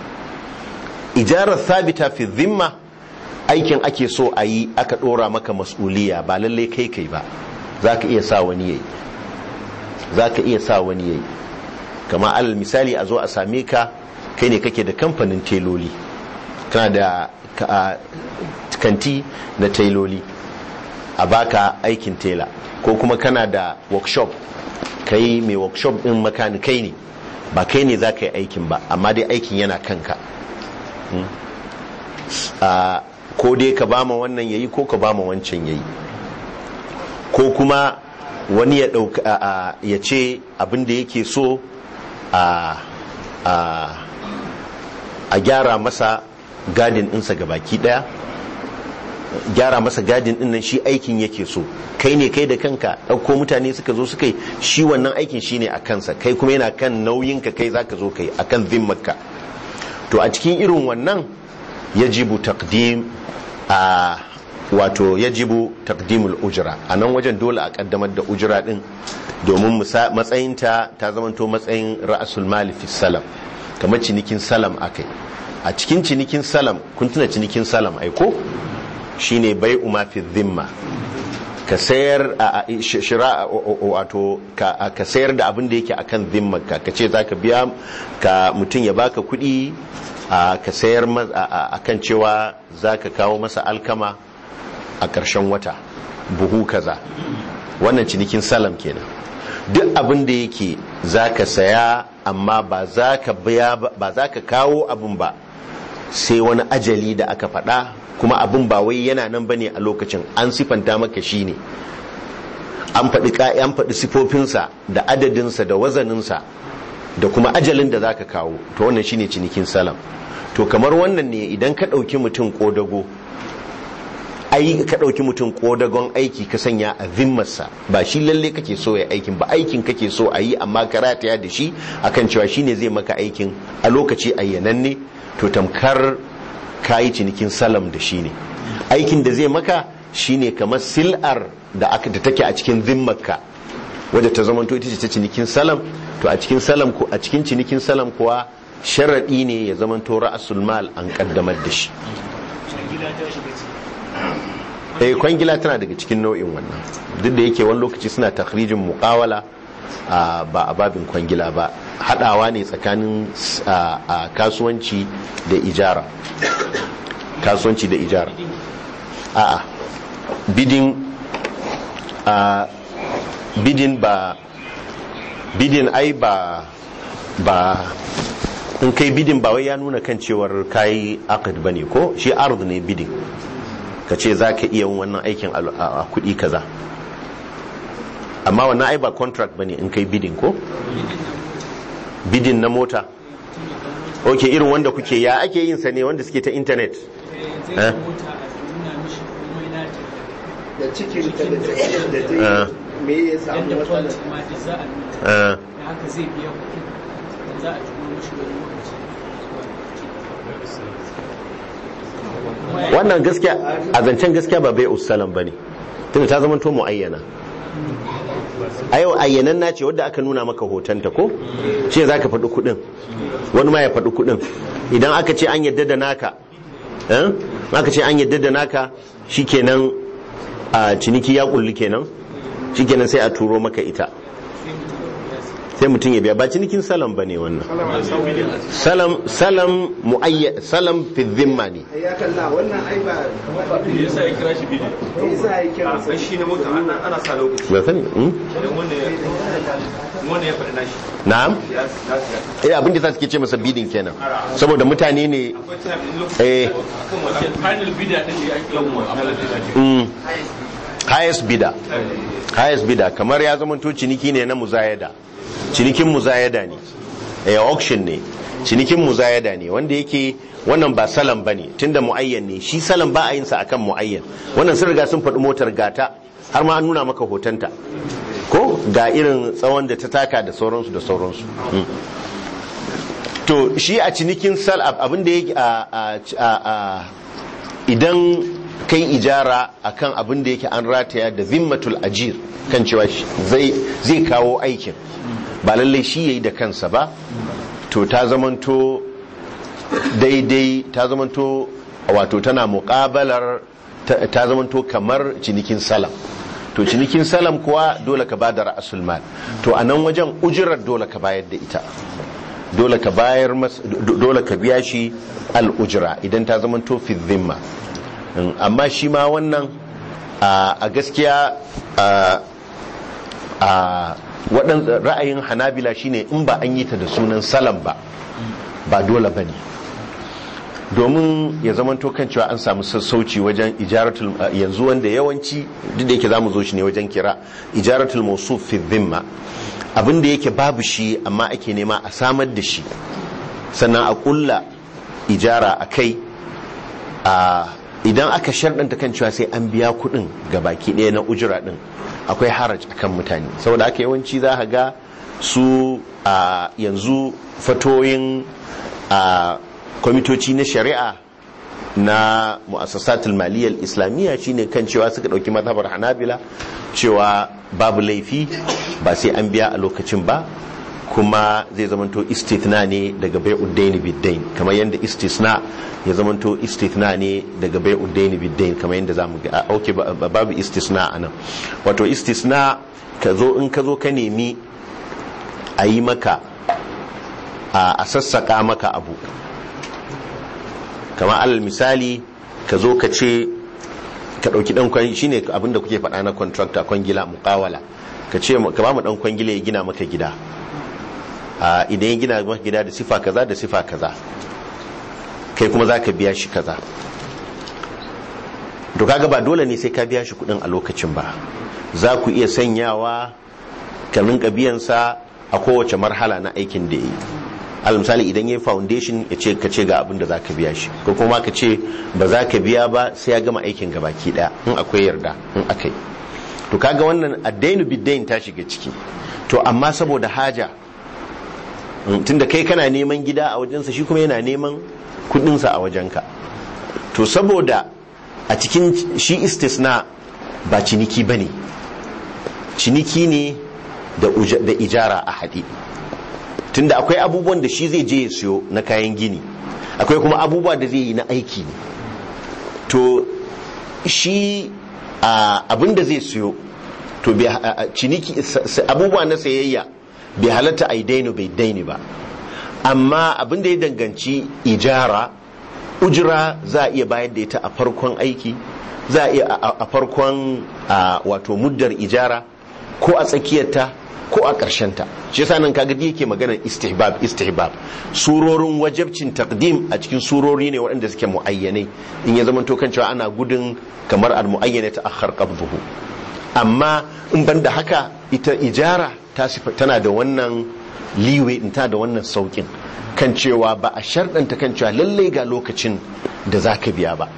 ijarar thabita fi dhimma aikin ake so a yi aka ɗora maka mas'uliya ba lallai kai kai ba za ka iya sa wani yayi za ka iya sa wani yayi kama alal misali a zo a same ka kai ne kake da kamfanin teloli kana da ka- kanti na teloli a baka aikin tela ko kuma kana da workshop kai mai workshop din makanikai ne ba kai ne za ka yi aikin ba amma dai aikin yana kanka Hmm. Ah, ko dai ka bama wannan yayi ko ka bama wancan yayi ko kuma wani ya ɗauka a- a- ya ce abin da yake so a a a gyara masa gadin ɗinsa ga baki ɗaya gyara masa gadin ɗin nan shi aikin yake so kai ne kai da kanka ɗauko mutane suka zo suka yi shi wannan aikin shine a kansa kai kuma yana kan nauyinka kai zaka zo kai akan zimmarka to a cikin irin wannan yajibu taqdim a wato yajibu taqdimul ujra a nan wajen dole a kaddamar da ujra din domin musa- matsayinta ta zamanto matsayin ra'asul mali fi salam kamar cinikin salam akai a cikin cinikin salam kun tuna cinikin salam aiko shine bai uma fi dhimma ka sayar a a- sh- shira o- o- wato ka a- ka sayar da abin da yake akan dhimmarka ka ce zaka biya ka mutum ya baka kuɗi a ka sayar ma- a- a- akan cewa zaka kawo masa alkama a ƙarshen wata buhu kaza wannan cinikin salam kenan duk abin da yake zaka saya amma ba za ka biya ba ba za ka kawo abin ba sai wani ajali da aka faɗa kuma abin ba wai yana nan bane a lokacin an sifanta maka shi ne an faɗi ka- an faɗi sifofinsa da adadinsa da wazaninsa da kuma ajalin da zaka kawo to wannan shine cinikin salam to kamar wannan ne idan ka ɗauki mutum ƙodago ai ka ɗauki mutum ƙodagon aiki ka sanya a zimmarsa ba shi lalle kake so ya aikin ba aikin kake so a yi amma ka rataya da shi akan cewa shine zai maka aikin a lokaci ayyananne to tamkar ka yi cinikin salam da shi ne aikin da zai maka shine kamar sil'ar da aka da take a cikin zimmarka wadda ta zamanto ita ce ta cinikin salam to a cikin salam ko a cikin cinikin salam kuwa sharaɗi ne ya zamanto ra'asul mal an kaddamar da shi eh kwangila tana daga cikin nau'in wannan duk da yake wani lokaci suna takhrijin muqawala a ba a babin kwangila ba hadawa ne tsakanin s- a a kasuwanci da ijara kasuwanci da ijara a'a bidin a bidin ba bidin ai ba ba in kai bidin ba wai ya nuna kan cewar kayi aqd bane ko shi ard ne bidin ka ce za ka iya yin wannan aikin a a kuɗi kaza amma wannan ai ba contract bane in kai bidin ko bidin na mota ok irin wanda kuke ya ake yin sa ne wanda suke ta intanet Eh? da cikin ta da tsayin da ta Ah. yi me ya samu matsalar Eh, haka zai biya kuɗin da za a turo mashi wani lokaci wannan gaskiya a zancen gaskiya ba bai usalam bane tunda ta zama to muayyana a yau ayyanan na ce wadda aka nuna maka hotonta ko shi za ka faɗi kuɗin wani ma ya faɗi kuɗin idan aka ce an yadda da naka eh? aka ce an yadda da naka shikenan a ciniki ya kulli kenan shikenan sai a turo maka ita sai mutum ya biya ba cinikin salam ba ne wannan salam salam muayya salam fi dhimma ne ya kalla wannan ai ba me yasa ya kira shi bidi me yasa ya kira a shi ne mutum ana ana sa lokaci ba sani hmm? idan wanda ya wanda ya faɗi nashi na'am ya ya eh abin da za su ke ce masa bidin kenan saboda mutane ne akwai time in lokaci eh kan wannan final bidder din da ya ake yawan mu'amala da shi mm, highest bidder highest bidder kamar ya zama to ciniki ne na muzayada cinikin muzayada ne eh auction ne cinikin muzayada ne wanda yake wannan ba salam bane tunda muayyan ne shi salam ba a yin sa akan muayyan wannan sun riga sun faɗi motar gata har ma an nuna maka hotonta ko ga irin tsawon da ta taka da sauransu da sauransu Mm. to shi a cinikin sal abin da yake a- a- a- a- idan kai ijara akan abin da yake an rataya da zimmatul ajir kan cewa shi zai zai kawo aikin ba lallai shi yayi da kansa ba to ta zamanto daidai ta zamanto wato tana muƙabalar ta ta zamanto kamar cinikin salam to cinikin salam kuwa dole ka bada ra'asul mal to a nan wajen ujirar dole ka bayar da ita dole ka bayar mas do- dole ka biya shi al-ujra idan ta zamanto fi dhimma Mm, amma shi ma wannan a a gaskiya a a waɗan ra'ayin hanabila shine in ba an yi ta da sunan salam ba ba dole ba ne domin ya zamanto kan cewa an samu sassauci wajen ijaratul yanzu wanda yawanci duk da yake za mu zo shi ne wajen kira ijaratul mawsuf fi dhimma abin da yake babu shi amma ake nema a samar da shi sannan a kulla ijara a kai a idan aka sharɗanta kan cewa sai an biya kuɗin ga baki ɗaya na ujira ɗin akwai haraj akan mutane saboda haka yawanci za ka ga su a yanzu fatoyin a kwamitoci na shari'a na mu'assasatul maliyyar islamiyya shine kan cewa suka ɗauki mazhabar hanabila cewa babu laifi ba sai an biya a lokacin ba kuma zai zamanto istithna ne daga bai uddaini biddain kamar yadda istisna ya zamanto istithna ne daga bai uddaini biddain kamar yadda zamu ga a okay ba- ba- babu istisna anan wato istisna ka zo in ka zo ka nemi a yi maka a a sassaka maka abu kamar alal misali ka zo ka ce ka ɗauki ɗan kwan shine abin da kuke faɗa na contractor kwangila muƙawala ka ce ka ba mu ɗan kwangila ya gina maka gida a idan ya gina maka gida da sifa kaza da sifa kaza kai kuma za ka biya shi kaza to kaga ba dole ne sai ka biya shi kuɗin a lokacin ba za ku iya sanyawa ka rinka biyansa a kowace marhala na aikin da ya yi al misali idan ya yi foundation ya ce ka ce ga abin da za ka biya shi ko kuma ka ce ba za ka biya ba sai ya gama aikin gabaki daya in akwai yarda in akai to kaga wannan addainu biddain ta shiga ciki to amma saboda haja mm, tunda kai kana neman gida a wajensa shi kuma yana neman kudinsa a wajenka to saboda a cikin shi istisna ba ciniki bane ciniki ne da uja- da ijara a haɗe tunda akwai abubuwan da shi zai je ya siyo na kayan gini akwai kuma abubuwa da zai yi na aiki to shi a, abin da zai siyo to bai ha- a- ciniki sa- sa- abubuwa na sayayya bai halatta a yi daino bai daini ba amma abin da ya danganci ijara ujira za a iya bayar da ita a farkon aiki za a iya a- a a farkon a, wato muddar ijara ko a tsakiyarta ko a ta shi yasa nan kaga yake maganar istihbab istihbab surorin wajabcin taqdim a cikin surori ne waɗanda suke muayyanai in ya zama to kan cewa ana gudun kamar al muayyana ta akhar qabduhu amma in banda haka ita ijara ta sifa tana da wannan liwe in ta da wannan saukin kan cewa ba a sharɗanta kan cewa lallai ga lokacin da zaka biya ba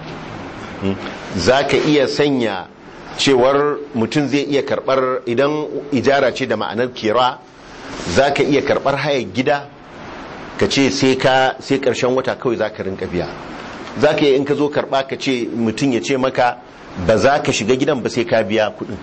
za ka iya sanya cewar mutum zai iya karbar idan ijara ce da ma'anar kira za ka iya karbar hayar gida ka ce sai ka sai karshen wata kawai za ka rinka biya za ka yi in ka zo karba ka ce mutum ya ce maka ba za ka shiga gidan ba sai ka biya kudin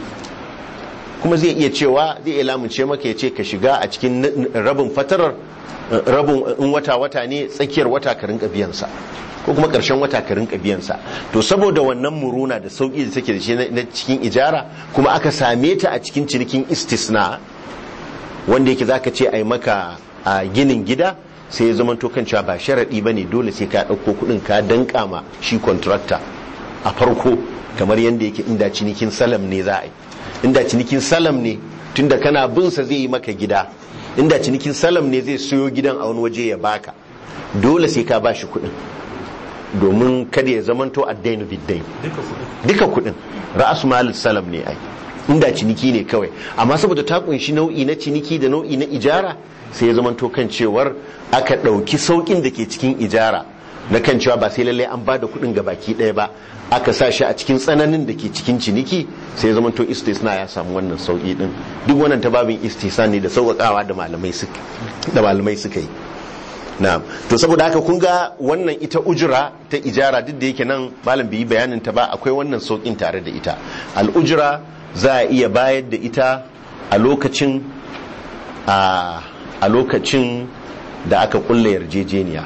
kuma zai iya cewa zai iya lamunce maka ya ce ka shiga a cikin n- rabin fatarar eh, rabin in wata wata ne tsakiyar wata ka rinka biyansa ko kuma ƙarshen wata ka rinka biyansa to saboda wannan muruna da sauƙi da take da shi na na cikin ijara kuma aka same ta a cikin cinikin istisna wanda yake zaka ce ai maka a ginin gida sai ya zama to kan cewa ba sharaɗi ba ne dole sai ka ɗauko kuɗin ka danka ma shi contractor a farko kamar yadda yake inda cinikin salam ne za a yi inda cinikin salam ne tunda kana bin sa zai yi maka gida inda cinikin salam ne zai siyo gidan a wani waje ya baka dole sai ka bashi kuɗin domin kada ya zamanto addainu biddain duka kuɗin ra'as malin salam ne ai inda ciniki ne kawai amma saboda ta kunshi nau'i na ciniki da nau'i na ijara sai ya zamanto kan cewar aka ɗauki sauƙin da ke cikin ijara na kan cewa ba sai lallai an ba da kuɗin ga baki ɗaya ba aka sa shi a cikin tsananin da ke cikin ciniki sai ya zamanto istisna ya samu wannan sauƙi ɗin duk wannan ta babin istisna ne da sauƙaƙawa da malamai suka da malamai suka yi na'am to saboda haka kun ga wannan ita ujira ta ijara duk da yake nan malam bai yi bayanin ta ba akwai wannan sauƙin tare da ita al'ujira za a iya bayar da ita a lokacin a lokacin da aka kulle yarjejeniya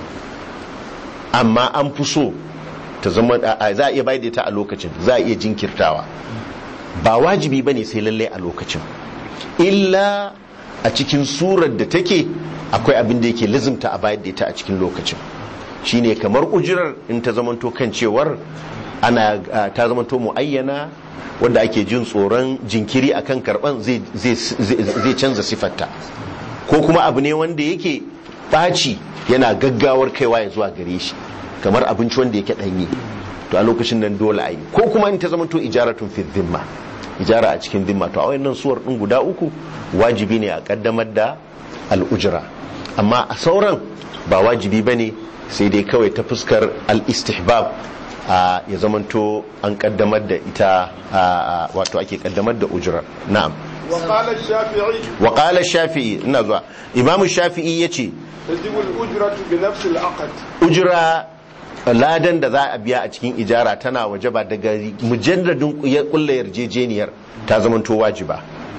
amma an fi so ta zama za a iya bayar da ita a lokacin za a iya jinkirtawa ba wajibi ba ne sai lallai a lokacin illa a cikin surar da take akwai abin da yake lizimta a bayar da ita a cikin lokacin shine kamar ujirar in ta zamanto kan cewar ana ta zamanto muayyana wanda ake jin tsoron jinkiri akan karban zai canza sifarta ko kuma abu ne wanda yake ɓaci yana gaggawar kaiwa ya zuwa gare shi kamar abinci wanda yake ɗanye to a lokacin nan dole a yi ko kuma in ta zamanto ijaratun fi dhimma ijara a cikin dhimma to a wayannan suwar ɗin guda uku wajibi ne a kaddamar da al'ujira amma a sauran ba wajibi ba ne sai dai kawai ta fuskar al-istihbab ya zamanto an kaddamar da ita wato ake kaddamar da ujira na'am wa qala shafi'i ina zuwa imam shafi'i yace tajibu al-ujratu bi nafsi al-aqd ujira ladan da za a biya a cikin ijara tana wajaba daga mujalladin kullu yarjejeniyar ta zamanto wajiba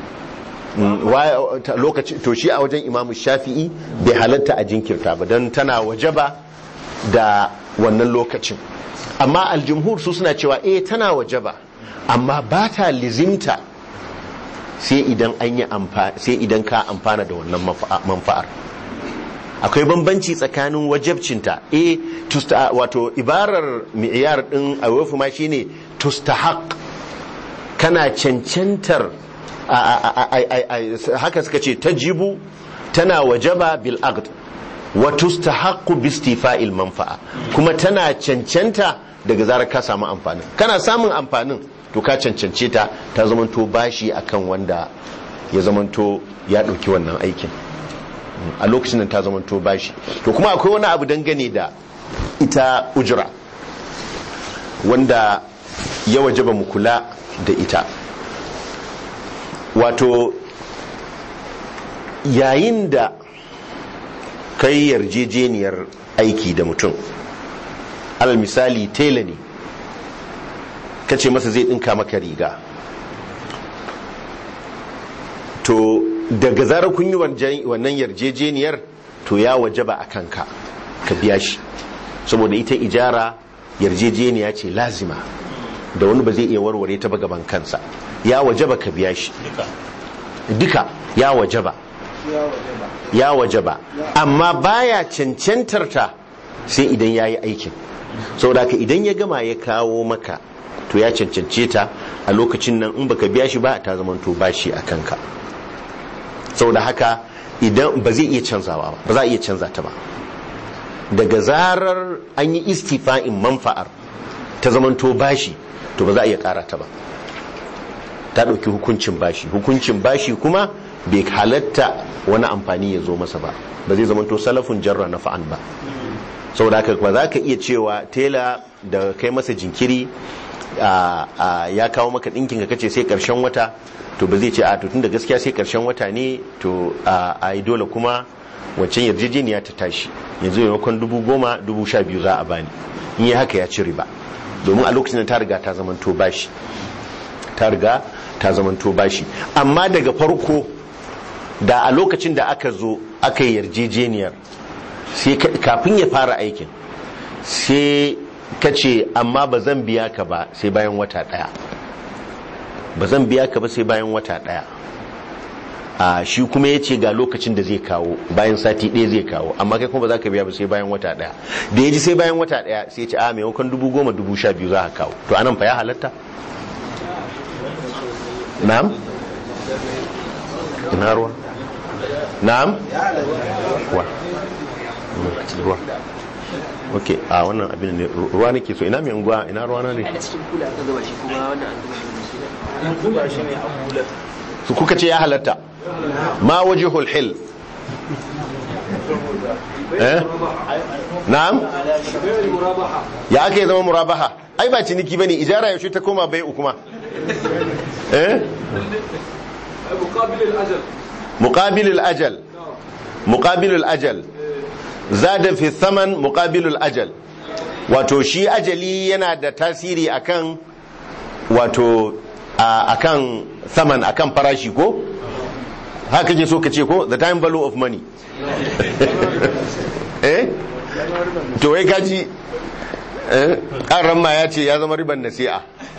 lokaci to shi a wajen imamu shafi'i bai halatta a jinkirta ba don tana wajaba da wannan lokacin amma aljumhur su suna cewa eh tana wajaba amma ba ta lizimta sai idan an yi sai idan ka amfana da wannan manfa'ar akwai bambanci tsakanin wajabcinta eh tusta wato ibarar mi'yar din awafu ma shine tustahaq kana cancantar haka suka ce tajibu tana wajaba bil aqd wa tustahaqqu bi istifa'il manfa'a kuma tana cancanta daga zarar ka samu amfanin kana samun amfanin to ka cancance ta ta zamanto bashi akan wanda ya zamanto ya dauki wannan aikin a lokacin da ta zamanto bashi to kuma akwai wani abu dangane da ita ujra wanda ya wajaba mu kula da ita wato yayin da kai yarjejeniyar aiki da mutum alal misali tela ne ka ce masa zai ɗinka maka riga to daga zarar kun yi wannan yarjejeniyar to ya wajaba a kanka ka biya shi saboda ita ijara yarjejeniya ce lazima da wani ba zai iya warware ta ba gaban kansa ya wajaba ka biya shi duka ya wajaba ya wajaba amma baya cancantar ta sai idan ya yi aikin saboda ka idan ya gama ya kawo maka to ya cancance ta a lokacin nan in baka biya shi ba ta zamanto bashi a kanka saboda haka idan ba zai iya canzawa ba ba za a iya canza ta ba daga zarar an yi istifa'in manfa'ar ta zamanto bashi to ba za a iya kara ta ba ta ɗauki hukuncin bashi hukuncin bashi kuma bai halatta wani amfani ya zo masa ba ba zai zamanto salafin jarra na fa'an ba saboda haka ba za ka iya cewa tela da kai masa jinkiri ya kawo maka ɗinkin ka kace sai ƙarshen wata to ba zai ce a to tun da gaskiya sai ƙarshen wata ne to a yi dole kuma wancan yarjejeniya ta tashi yanzu maimakon dubu goma dubu sha biyu za a bani in yi haka ya ci riba domin a lokacin da ta riga ta zamanto bashi ta riga ta zamanto bashi amma daga farko da a lokacin da aka zo aka yi yarjejeniyar sai kafin ya fara aikin sai ka ce amma ba zan biya ka ba sai bayan wata daya ba zan biya ka ba sai bayan wata daya a shi kuma ya ce ga lokacin da zai kawo bayan sati ɗaya zai kawo amma kai kuma ba za ka biya ba sai bayan wata daya da ya ji sai bayan wata daya sai ya ce a maimakon dubu goma dubu sha biyu za ka kawo to anan fa ya halatta na'am ina ruwa na'am wa ruwa ok a wannan abin ne ruwa nake so ina mai unguwa ina ruwa na ne a cikin kula ka gaba shi kuma wannan an zuba shi zuba shi ne a kulat su kuka ce ya halatta ma wajihul hil eh na'am ya aka yi zama murabaha ai ba ciniki bane ijara yaushe ta koma bai kuma eh muqabil al-ajal muqabil al-ajal muqabil al-ajal zada fi thaman muqabil al-ajal wato shi ajali yana da tasiri akan wato a- akan thaman akan farashi ko haka kake so ka ce ko the time value of money eh to wai kaji eh ƙaran ma ya ce ya zama riban nasi'a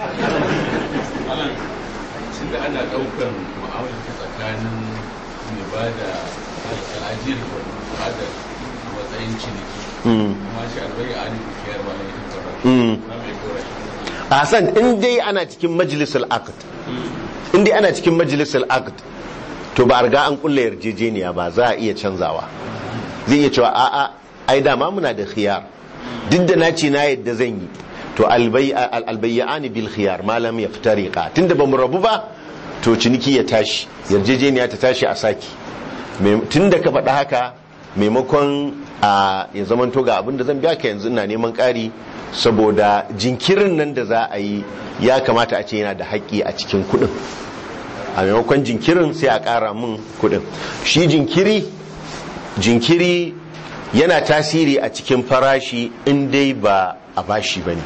Shin da ana ɗaukan ma'aunin tsakanin mai ba da al'ajiyar da ba da a matsayin ciniki. Mm. Kuma shi albai a ne kiyar ba na yin Mm. Na mai kora shi. Hassan in dai ana cikin majalisar aqd in dai ana cikin majalisar aqd to ba a riga an kulle yarjejeniya ba za a iya canzawa zai iya cewa a'a ai dama muna da khiyar duk da na ce na yadda zan yi to albayyani bil khiyar malam ya fitariqa tunda bamu rabu ba to ciniki ya tashi yarjejeniya ta tashi a saki tunda ka faɗa haka maimakon a ya zamanto ga abin da zan biya ka yanzu ina neman ƙari saboda jinkirin nan da za a yi ya kamata a ce yana da haƙƙi a cikin kuɗin a maimakon jinkirin sai a ƙara min kuɗin shi jinkiri jinkiri yana tasiri a cikin farashi in dai ba a bashi ba ne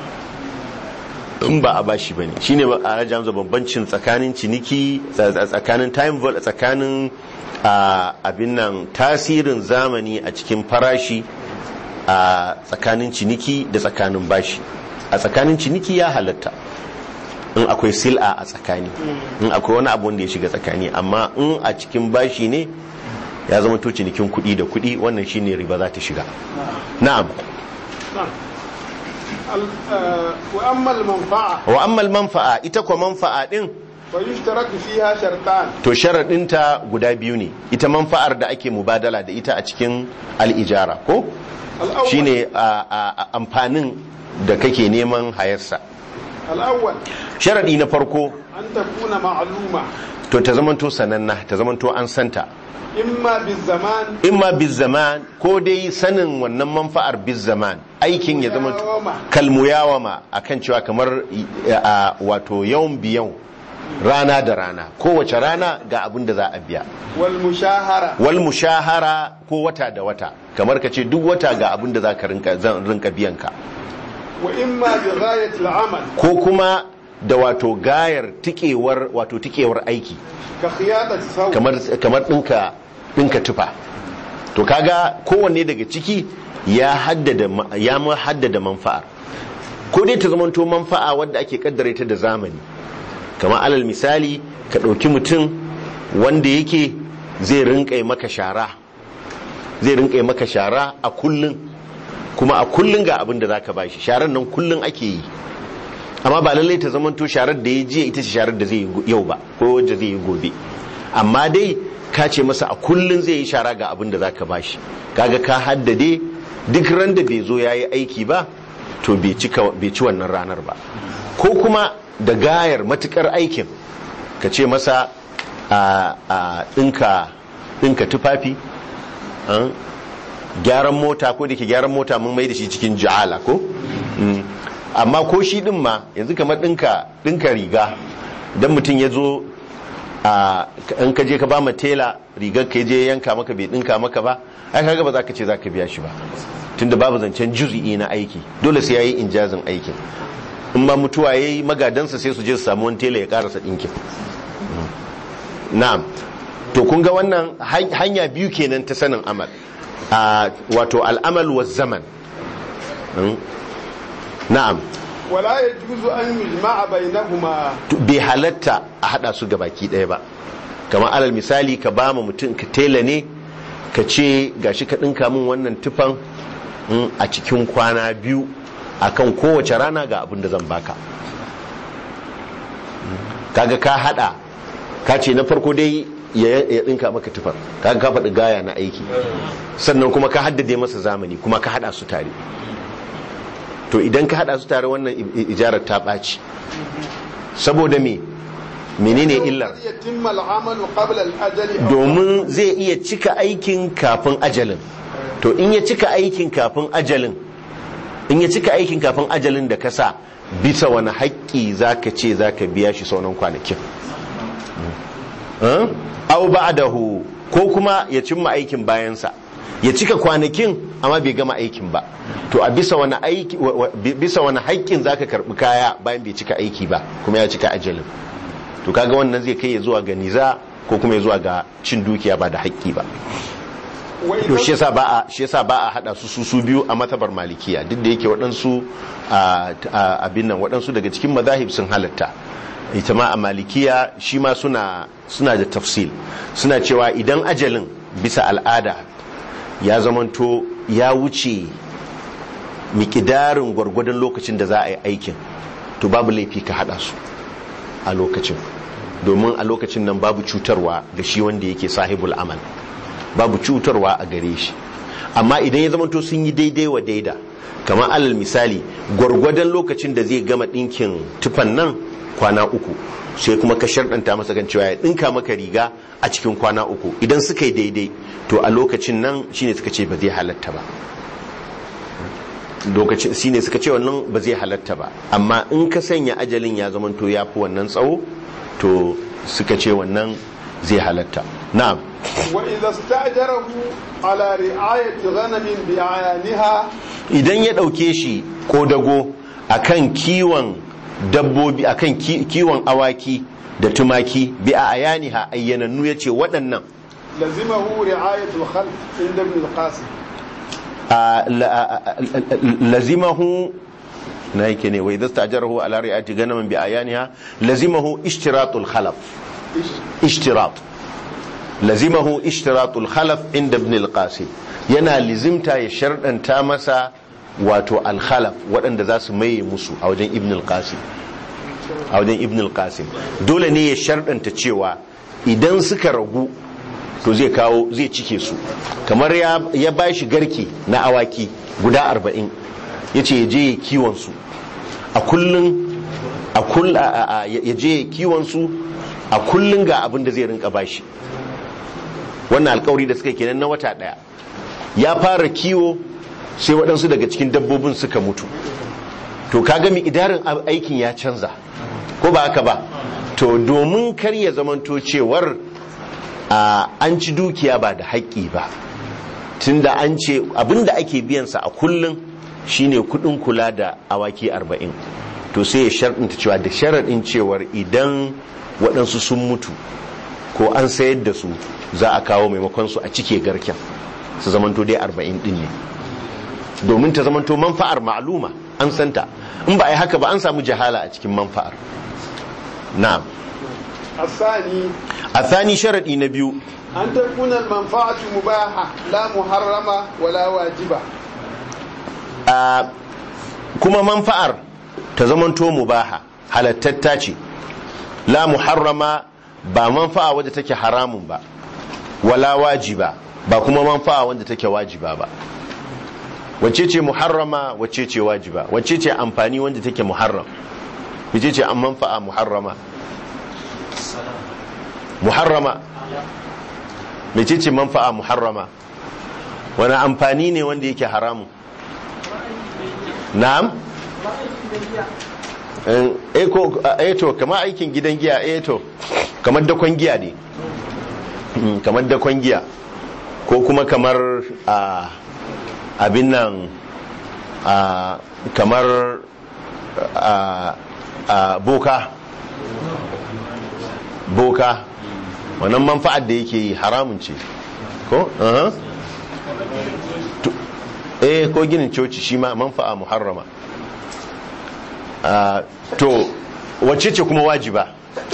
in ba a bashi ba ne shi ne a rajin bambancin tsakanin ciniki tsakanin time vol tsakanin abin nan tasirin zamani a cikin farashi a tsakanin ciniki da tsakanin bashi a tsakanin ciniki ya halatta in akwai sil'a a tsakani in akwai wani abu wanda ya shiga tsakani amma in a cikin bashi ne ya zama to cinikin kuɗi da kuɗi wannan shine riba za ta shiga na'am wa ammal manfa'a wa ammal manfa'a ita kwa manfa'a din fa yushtaratu fiha shartan to sharadinta guda biyu ne ita manfa'ar da ake mubadala da ita a cikin al'ijara ko al-awwal shine amfanin da kake neman hayarsa al-awwal sharadi na farko an takuna ma'luma to ta zamanto sananna ta zamanto an santa imma bizaman imma bizaman ko dai sanin wannan manfa'ar bizaman aikin ya zama Muyawama. kalmuyawama akan cewa kamar a wato yawan biyan rana da rana kowace rana ga abin da za a biya wal mushahara wal mushahara ko wata da wata kamar ka ce duk wata ga abin da za ka rinka zan rinka biyan ka wa imma bi ghayati al-amal ko kuma da wato gayar tikewar wato tikewar aiki ka khiyatati saw kamar kamar dinka dinka tufa to kaga kowanne daga ciki ya haddada ma- ya ma haddada manfa'a ko dai ta zamanto manfa'a wadda ake kaddare ta da zamani kamar alal misali ka ɗauki mutum wanda yake zai rinƙai maka shara zai rinƙai maka shara a kullun kuma a kullun ga abin da zaka bashi sharar nan kullun ake yi amma ba lallai ta zamanto sharar da ya jiya ita ce sharar da zai yi yau ba ko wanda zai yi gobe amma dai ka ce masa a kullun zai yi shara ga abin da zaka bashi kaga ka haddade duk ran da bai zo yayi aiki ba to bai cika bai ci wannan ranar ba ko kuma da gayar matukar aikin ka ce masa a a dinka dinka tufafi an, gyaran mota ko da ke gyaran mota mun mai da shi cikin ja'ala ko Mm. amma ko shi din ma yanzu kamar dinka dinka riga dan mutum ya zo a in ka je ka ba ma tela rigar ka je yanka maka bai dinka maka ba ai kaga ba za ka ce za ka biya shi ba tunda babu zancen juz'i na aiki dole sai yayi injazin aikin in ma mutuwa yayi magadansa sai su je su samu wani tela ya karasa dinkin Mm. na'am to kun ga wannan han- hanya biyu kenan ta sanin amal a wato al'amal wa zaman Mm. na'am wala yajuzu an yujma'a bainahuma to bai halatta a hada su ga baki ɗaya ba kamar alal misali ka ba mu mutum ka tela ne ka ce gashi ka ɗinka min wannan tufan mm, a cikin kwana biyu akan kowace rana ga abin da zan baka Mm, kaga ka hada ka ce na farko dai ya ya ɗinka maka tufan kaga ka faɗi gaya na aiki sannan kuma ka haddade masa zamani kuma ka hada su tare to idan ka hada su tare wannan i- i- ijarar ta ɓaci saboda me menene illar yatimma al'amalu qabla al-ajali aw- domin zai iya cika aikin kafin ajalin to in ya cika aikin kafin ajalin in ya cika aikin kafin ajalin da ka sa bisa wani haƙƙi zaka ce zaka biya shi sauran kwanakin Eh? au ba'dahu ko kuma ya cimma aikin bayansa ya cika kwanakin amma bai gama aikin ba to a bisa wani aiki wa- wa- bi- bisa wani haƙƙin zaka karbi kaya bayan bai cika aiki ba kuma ya cika ajalin to kaga wannan zai kai ya zuwa ga niza ko kuma ya zuwa ga cin dukiya ba da haƙƙi ba wa to shi idza yasa ba a shi yasa ba a hada su su su biyu a matabar malikiya duk da yake waɗansu a- a- abin nan waɗansu daga cikin mazahib sun halatta ita ma a malikiya shi ma suna suna da tafsil suna cewa idan ajalin bisa al'ada ya zamanto ya wuce mikidarin gwargwadon lokacin da za a yi aikin to babu laifi ka hada su a lokacin domin a lokacin nan babu cutarwa ga shi wanda yake sahibul amal babu cutarwa a gare shi amma idan ya zamanto sun yi daidai wa daida kamar alal misali gwargwadon lokacin da zai gama ɗinkin tufan nan kwana uku sai kuma ka sharɗanta masa kan cewa ya ɗinka maka riga a cikin kwana uku idan suka yi daidai to a lokacin nan shine suka ce ba zai halatta ba lokacin shine suka ce wannan ba zai halatta ba amma in ka sanya ajalin ya zamanto ya fi wannan tsawo to suka ce wannan zai halatta na'am wa idza sta'jarahu ala ri'ayati ghanamin bi ayaniha idan ya ɗauke shi ko dago akan kiwon dabbobi akan ki- kiwon awaki da tumaki bi a ayaniha ayyanannu ya ce waɗannan lazimahu ri'ayatu al-khalq inda ibn al-qasim a- la- a- a- lazimahu na yake ne wai zasta ajarahu ala ri'ati ganamin bi ayaniha lazimahu ishtiratul khalaf ishtirat lazimahu ishtiratul khalaf inda ibn al-qasim yana lizimta ya sharɗanta masa wato al-khalaf waɗanda za su maye musu a wajen ibn al-qasim a wajen ibn al-qasim dole ne ya sharɗanta cewa idan suka ragu to zai kawo zai cike su kamar ya, ya ba shi garke na awaki guda arba'in ya ce ya je ya kiwon su a kullum a kull a- a- a- ya je ya kiwon su a kullum ga abin da zai rinka bashi wannan alkawari da suka yi kenan na wata daya ya fara kiwo sai waɗansu daga cikin dabbobin suka mutu to kaga mi idarin aikin ya canza ko ba haka ba to domin kar ya zamanto cewar a an ci dukiya ba da haƙƙi ba tunda an ce abinda ake biyansa a kullum shine kudin kula da awaki arba'in to sai ya sharɗinta cewa da sharaɗin cewar idan waɗansu sun mutu ko an sayar da su za a kawo maimakon su a cike garken su zamanto dai arba'in ɗin ne domin ta zamanto manfa'ar ma'aluma an santa in ba a yi haka ba an samu jahala a cikin manfa'ar na'am الثاني a thani sharaɗi na biyu أن تكون المنفعة مباحة لا محرمة ولا واجبة a kuma manfa'ar ta zamanto mubaha halattatta ce la muharrama ba manfa'a wadda take haramun ba wala wajiba ba kuma manfa'a wadda take wajiba ba wacce ce muharrama wacce ce wajiba wacce ce amfani wanda take muharram wacce ce an manfa'a muharrama muharrama mece ce manfa'a muharrama wani amfani ne wanda yake haramun na'am eh ko eh to kamar aikin gidan giya eh to kamar dakon giya ne Mm, kamar dakon giya ko kuma kamar a abin nan a kamar a a boka boka wannan manfa'ar da yake yi haramun ce ko uh eh ko ginin coci shi ma manfa'a muharrama Ah, to wacce ce kuma wajiba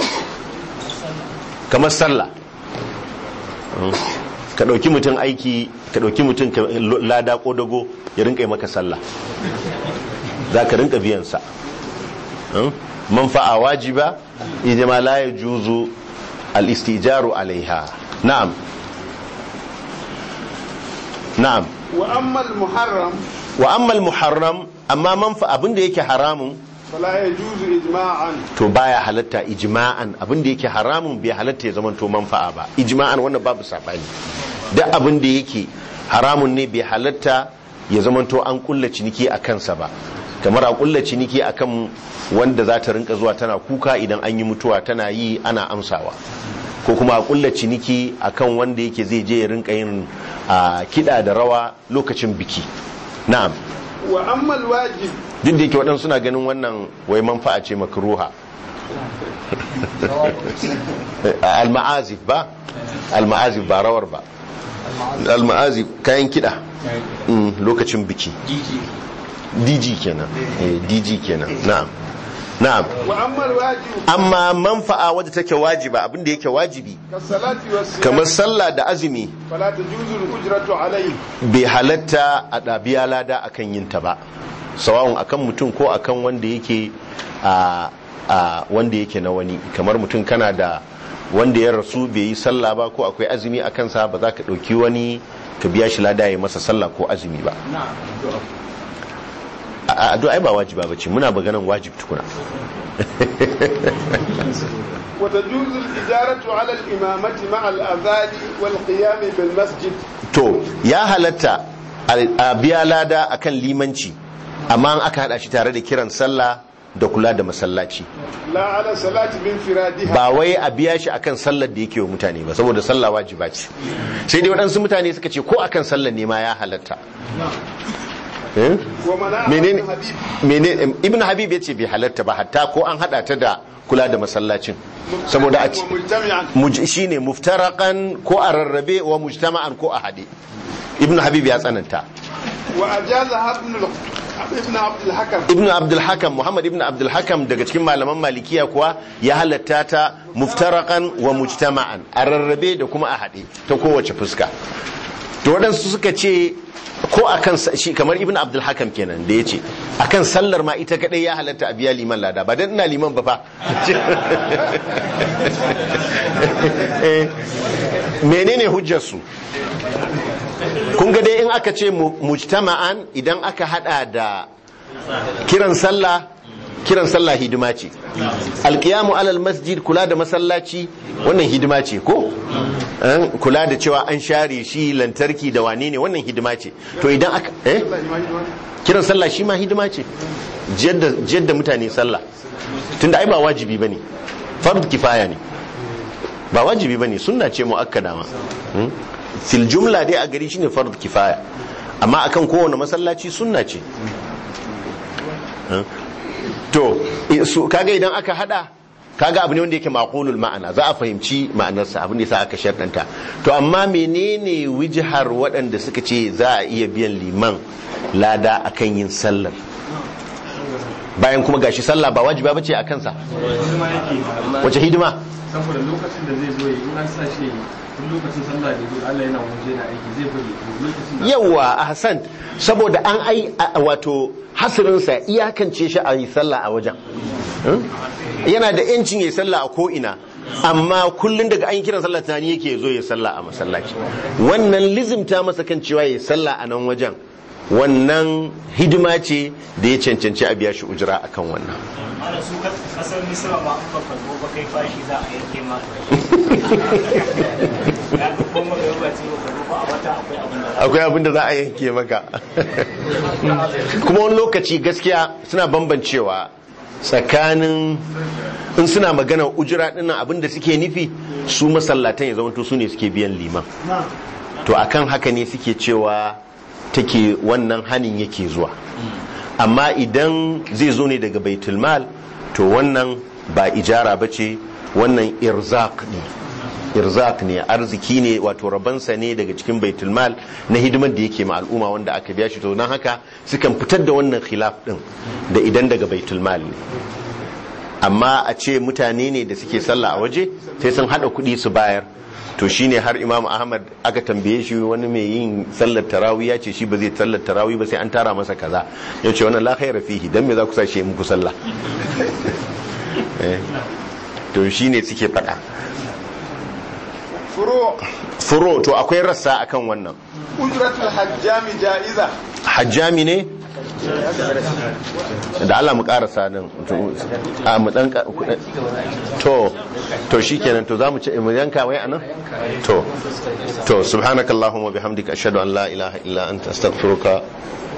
kamar sallah Mm. ka ɗauki mutum aiki ka ɗauki mutum ka lada ko dago ya rinka yi maka sallah za ka rinka biyansa Mm. manfa'a wajiba ita ma la ya juzu al-istijaru alaiha na'am na'am وأما المحرم wa ammal muharram amma manfa abinda yake haramun فلا يجوز إجماعا to baya halatta ijma'an abin da yake haramun bai halatta ya zamanto manfa'a ba ijma'an wannan babu sabani duk abin da yake haramun ne bai halatta ya zamanto an kulla ciniki a kansa ba kamar a kulla ciniki akan wanda za ta rinka zuwa tana kuka idan an yi mutuwa tana yi ana amsawa ko kuma a kulla ciniki akan wanda yake zai je ya rinka yin a kiɗa da rawa lokacin biki na'am وأما الواجب duk da yake waɗansu suna ganin wannan wai manfa'a ce makruha al-ma'azif ba al-ma'azif ba rawar ba al-ma'azif kayan kiɗa Mm, lokacin biki dj kenan eh, dj kenan na'am na'am وأما الواجب amma manfa'a wadda take wajiba abinda yake wajibi كالصلاة والصيام kamar sallah da azumi فلا تجوز الأجرة عليه bai halatta a ɗabiya lada akan yin ta ba sawa'un akan mutum ko akan wanda yake a a wanda yake na wani kamar mutum kana da wanda ya rasu bai yi sallah ba ko akwai azumi a kansa ba za ka ɗauki wani ka biya shi lada ya masa sallah ko azumi ba a addu'a ai ba wajiba bace muna maganan wajib tukuna وتجوز الإجارة على الإمامة مع الأذان والقيام بالمسجد to ya halatta a biya lada akan limanci amma an aka hada shi tare da kiran sallah da kula da masallaci لا على صلاة بانفرادها ba wai a biya shi akan sallar da yake wa mutane ba saboda sallah wajiba ce sai dai waɗansu mutane suka ce ko akan sallar ne ma ya halatta Eh? ومنع menene ابن حبيب menene ibn habib ya ce bai halatta ba hatta ko an hada ta da kula da masallacin saboda a ce ومجتمعا muj- shine muftarakan ko a rarrabe wa mujtama'an ko a hade ibn habib ya tsananta وأجازها ابن ال- ابن عبد الحكم ibn abdul hakam muhammad ibn abdul hakam daga cikin malaman malikiya kuwa ya halatta ta muftarakan wa mujtama'an a rarrabe da kuma a hade ta kowace fuska to waɗansu suka ce ko akan sa- shi kamar ibn abdul hakam kenan da ya ce akan sallar ma ita kadai ya halatta a biya liman lada ba dan ina liman ba fa Eh, menene hujjarsu kun ga dai in aka ce mu- mujtama'an idan aka hada da kiran sallah kiran sallah hidima ce alkiyamu alal masjid kula da masallaci wannan hidima ce ko Eh, kula da cewa an share shi lantarki da wane ne wannan hidima ce to idan aka eh kiran sallah shi ma hidima ce jiyar da- jiyar da mutane sallah tunda ai ba wajibi bane fard kifaya ne ba wajibi bane sunna ce muakkada ma Hmm? fil jumla dai a gari shine fard kifaya amma akan kowane masallaci sunna ce Hmm? to i- su kaga idan aka hada kaga abu ne wanda yake maqulul ma'ana za a fahimci ma'anarsa abin da yasa aka shartanta to amma menene wijhar waɗanda suka ce za a iya biyan liman lada akan yin sallar bayan kuma gashi sallah ba wajiba bace a kansa hidima yake amma wace hidima saboda lokacin da zai zo ya in an sa shi tun lokacin sallah da zo Allah yana waje na aiki zai bari to lokacin da yawa a hassan saboda an ai a- wato hasirinsa iyakance shi a yi sallah a wajen Hmm? yana da yancin ya yi sallah a ko'ina amma kullum daga an yi kiran sallah tunani yake ya zo ya yi sallah a masallaci wannan lizimta masa kan cewa ya yi sallah a nan wajen wannan hidima ce da ya cancanci a biya shi ujira akan wannan ana su kasar misira ma an baka zo ba kai fashi za a yanke ma ya ka koma ga yaba ce ba ba a wata akwai abin da akwai abin da za a yanke maka kuma wani lokaci gaskiya suna bambancewa tsakanin in suna magana ujira dinnan abin da suke nufi su masallatan ya zamanto su ne suke biyan liman to akan haka ne suke cewa take wannan hanin yake zuwa amma idan zai zo ne daga baitulmal to wannan ba ijara ba ce wannan irzak ne irzak ne arziki ne wato rabansa ne daga cikin baitulmal na hidimar da yake ma al'umma wanda aka biya shi to don haka sukan fitar da wannan khilaf din da idan daga baitulmal ne amma a ce mutane ne da suke sallah a waje sai sun hada kuɗi su bayar to shine har imam ahmad aka tambaye shi wani mai yin sallar tarawih ya ce shi ba zai sallar tarawih ba sai an tara masa kaza ya ce wannan la khaira fihi dan me za ku sa shi muku sallah Eh, to shine suke faɗa furo furo to akwai rassa akan wannan ujratul hajjami ja'iza hajjami ne da Allah mu karasa nan a mu dan ka- to to shikenan to zamu ce mu yanka wai anan to to subhanakallahumma bihamdika ashhadu an la ilaha illa anta astaghfiruka